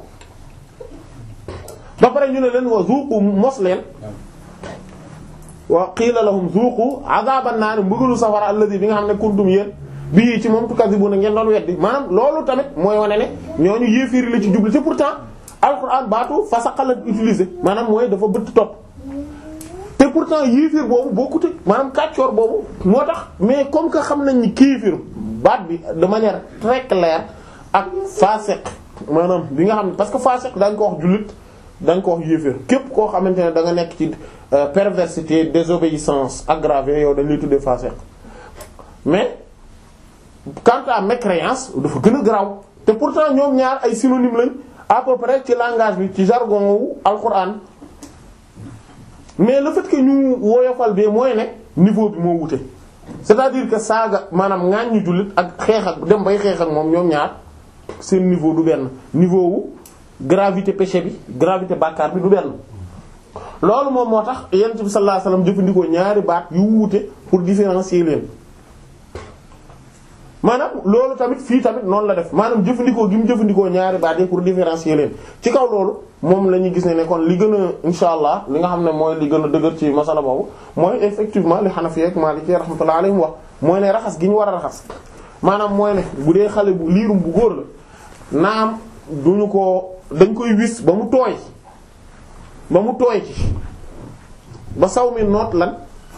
ba pare ñu ne leen wa zuqu mos leen wa qiila lahum zuqu azaban naar mbëggalu sawara alladhi bi nga xam ne kuntum yéen bii ci moom tukadibuna ngeen doon weddi maanaam loolu tamit mooy wane ne ñooñu yéefir la ci jublu te pourtant. alquran baatu fasaqa la utilisé maanaam mooy dafa bëtt topp te pourtant yéefir boobu bokkute maanaam kàccoor boobu moo tax mais comme que xam nañ ni kéefir baat bi de manière très claire ak fasiq maanaam bi nga xam ne parce que fasiq dañ ko wax jullit dañ ko wax yéefir képp koo xamante ne da nga nekk ci perversité désobéissance aggravée yow dañ lay tuddee fasiq mais quant à mécréance dafa gën a garaaw te pourtant ñoom ñaar ay synonyme lañ à peu près ci langage bi ci jargon wu alquran mais le fait que ñu woyofal bi mooy ne niveau bi moo wute c'est-à-dire que saaga maanaam ŋaañ ñu jullit ak xeex ak dem bay xeex ak moom ñoom ñaar seen niveau du benn niveau wu gravité péché bi gravité bàkkaar bi du benn loolu moom moo tax yonent bi sallallahu alayhi wasallam jëfandikoo ñaari baat yu wuute pour différencier leen maanaam loolu tamit fii tamit noonu la def maanaam jëfandikoo gi mu jëfandikoo ñaari baat yi pour différencier leen ci kaw loolu moom la ñuy gis ne ne kon li gën a insha allah li nga xam ne mooy li gën a dëgër ci masala boobu mooy effectivement li Hanafi ak Maliki rahmatullahi alayhim wax mooy ne raxas gi ñu war a raxas maanaam mooy ne bu dee xale bu liirum bu góor la naam duñu ko dañ koy wis ba mu tooy ba mu tooy ci ba saw mi noot lan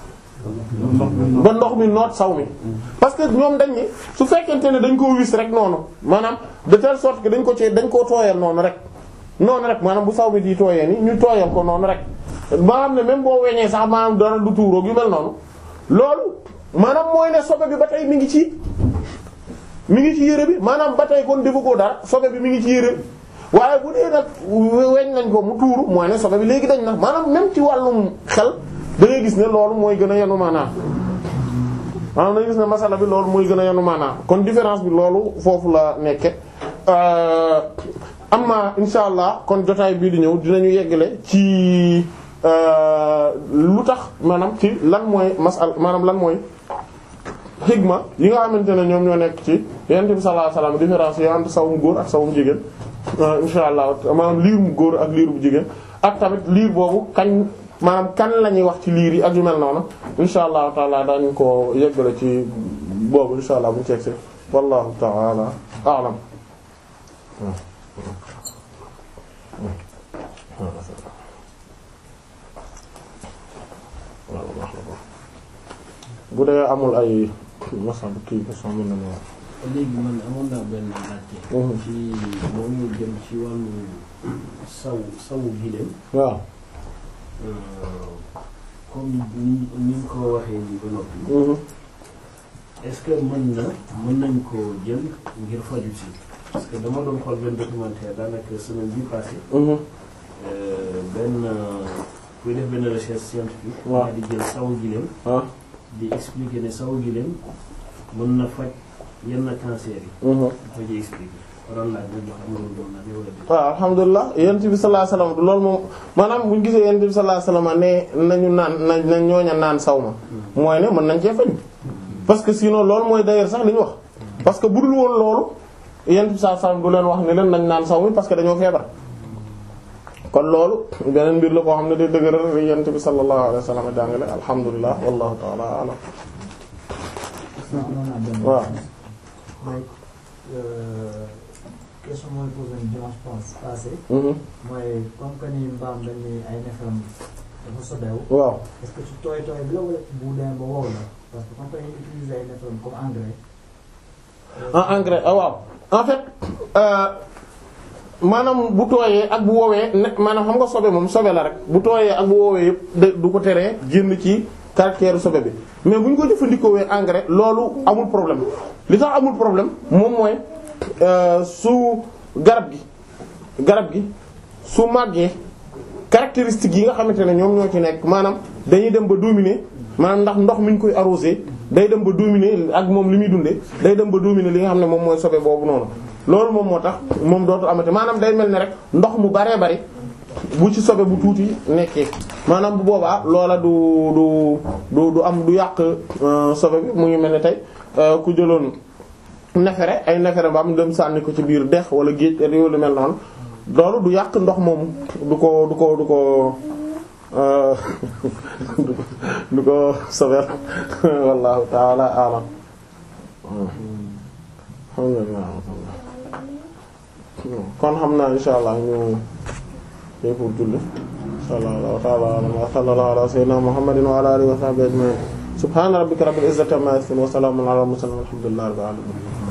ba ndox mi noot saw mi parce que ñoom dañ ni su fekkente ne dañ koo wis rek noonu maanaam de telle sorte que dañ ko ci dañ koo tooyal noonu rek noonu rek maanaam bu saw mi di tooyee ni ñu tooyal ko noonu rek ba xam ne même boo weñee sax maanaam dara du tuuroog yu mel noonu loolu maanaam mooy ne sobe bi ba tey mi ngi ci mi ngi ci yére bi maanaam ba tey kon defu ko dara sobe bi mi ngi ci yére bi waaye bu dee nag weñ nañ ko mu tuuru mooy ne sobe bi léegi dañ na maanaam même ci wàllum xel da ngay gis ne loolu mooy gën a yanu maanaa maanaam da ngay gis ne masala bi loolu mooy gën a yanu maanaa kon différence bi loolu foofu la nekke amma insha allah kon jotaay bii di ñëw dinañu yeggale ci lu tax maanaam ci lan mooy masal maanaam lan mooy xigma yi nga xamante ne ñoom ñoo nekk ci yonent bi sallallahu alayhi wasallam différence yi entre sawum góor ak sawum jigéen insha allah maanaam liir mu góor ak liir bu jigéen ak tamit liir boobu kañ maanaam kan la ñuy wax ci liir yi ak yu mel noonu insha allahu taala daañu ko yeggale ci boobu insha allah bu ñu ceegsee wallahu taala a'lam bu dee amul ay masal kii question mën na léegi man amoon naa benn laajte. ci moom ñu jëm ci wàllu saw sawu gileem. waaw comme ni ni nga ko waxee nii ba noppi. est-ce que mën na mën nañ ko jël ngir faju si parce que dama doon xool benn documentaire daanaka semaine bii passée. benn kuy def benn recherche scientifique. waaw di jël sawu gileem. ah di expliquer ne sawu gileem mën na faj yenn cancer yi. dafa ji expliquer waroon laaj nag xam nga loolu doon na ne wala déet. waaw alhamdulilah yonent bi sallallahu alayhi wasallam loolu moom maanaam bu ñu gisee yonent bi sallallahu alayhi wasallam ne nañu naan na na ñooña naan saw ma mooy ne mën nañ cee faju parce que sinon loolu mooy d'ailleurs sax li ñu wax parce que bu dul woon loolu yonent bi sallallahu alayhi wasallam du leen wax ne leen nañ naan saw mi parce que dañoo feebar kon loolu beneen mbir la koo xam ne day dëgëral li yonent bi sallallahu alayhi wasallam jàngale alhamdulilah wallahu ta'ala a'lam waaw mooy question mooy posé dimanche passé mhm mooy comme que ni mbaam dañ ni ay neefam dafa sobeewu waaw est-ce que ci tooy tooy bi la wala bu demee ba wow la parce que comme que dañuy utiliser ay neefam comme engrais en engrais ah waaw en fait euh, maanaam bu tooyee ak bu woowee ne maanaam xam nga sobe moom sobe la rek bu tooyee ak bu woowee yëpp de du ko teree génn ci caractère sobe bi mais bu ñu ko jëfandikoo engrais loolu amul problème li tax amul problème moom mooy euh, su garab gi garab gi su màggee caractéristiques yi nga xamante ne ñoom ñoo ci nekk maanaam dañuy dem ba dominer maanaam ndax ndox mi ñu koy arrosé day dem ba dominer ak moom li muy dundee day dem ba dominer li nga xam ne moom mooy sobe boobu noonu loolu moom moo tax moom dootul amati maanaam day mel ne rek ndox mu baree bari bu ci sobe bu tuuti nekkee maanaam bu boobaa loola du du du du am du yàq euh, sobe bi mu ngi mel ne tey euh, ku jëloon nefere ay nefere ba am dem sànni ko ci biir dex wala géej ak yooyu lu mel noonu loolu du yàq ndox moomu du ko du ko du ko euh, du ko sobeel wallahu ta'ala a'lam alhamdulillah kon xam naa insha allah ñu tey pour julli insha allah wallahu ta'ala a'lam wa sallallahu ala sayyidina muhammadin wa ala alihi wa sahbihi ajma'in subhana rabbika rabbil izzati amma yasifun wa salamun ala al mursalin walhamdulillahi rabbil alamin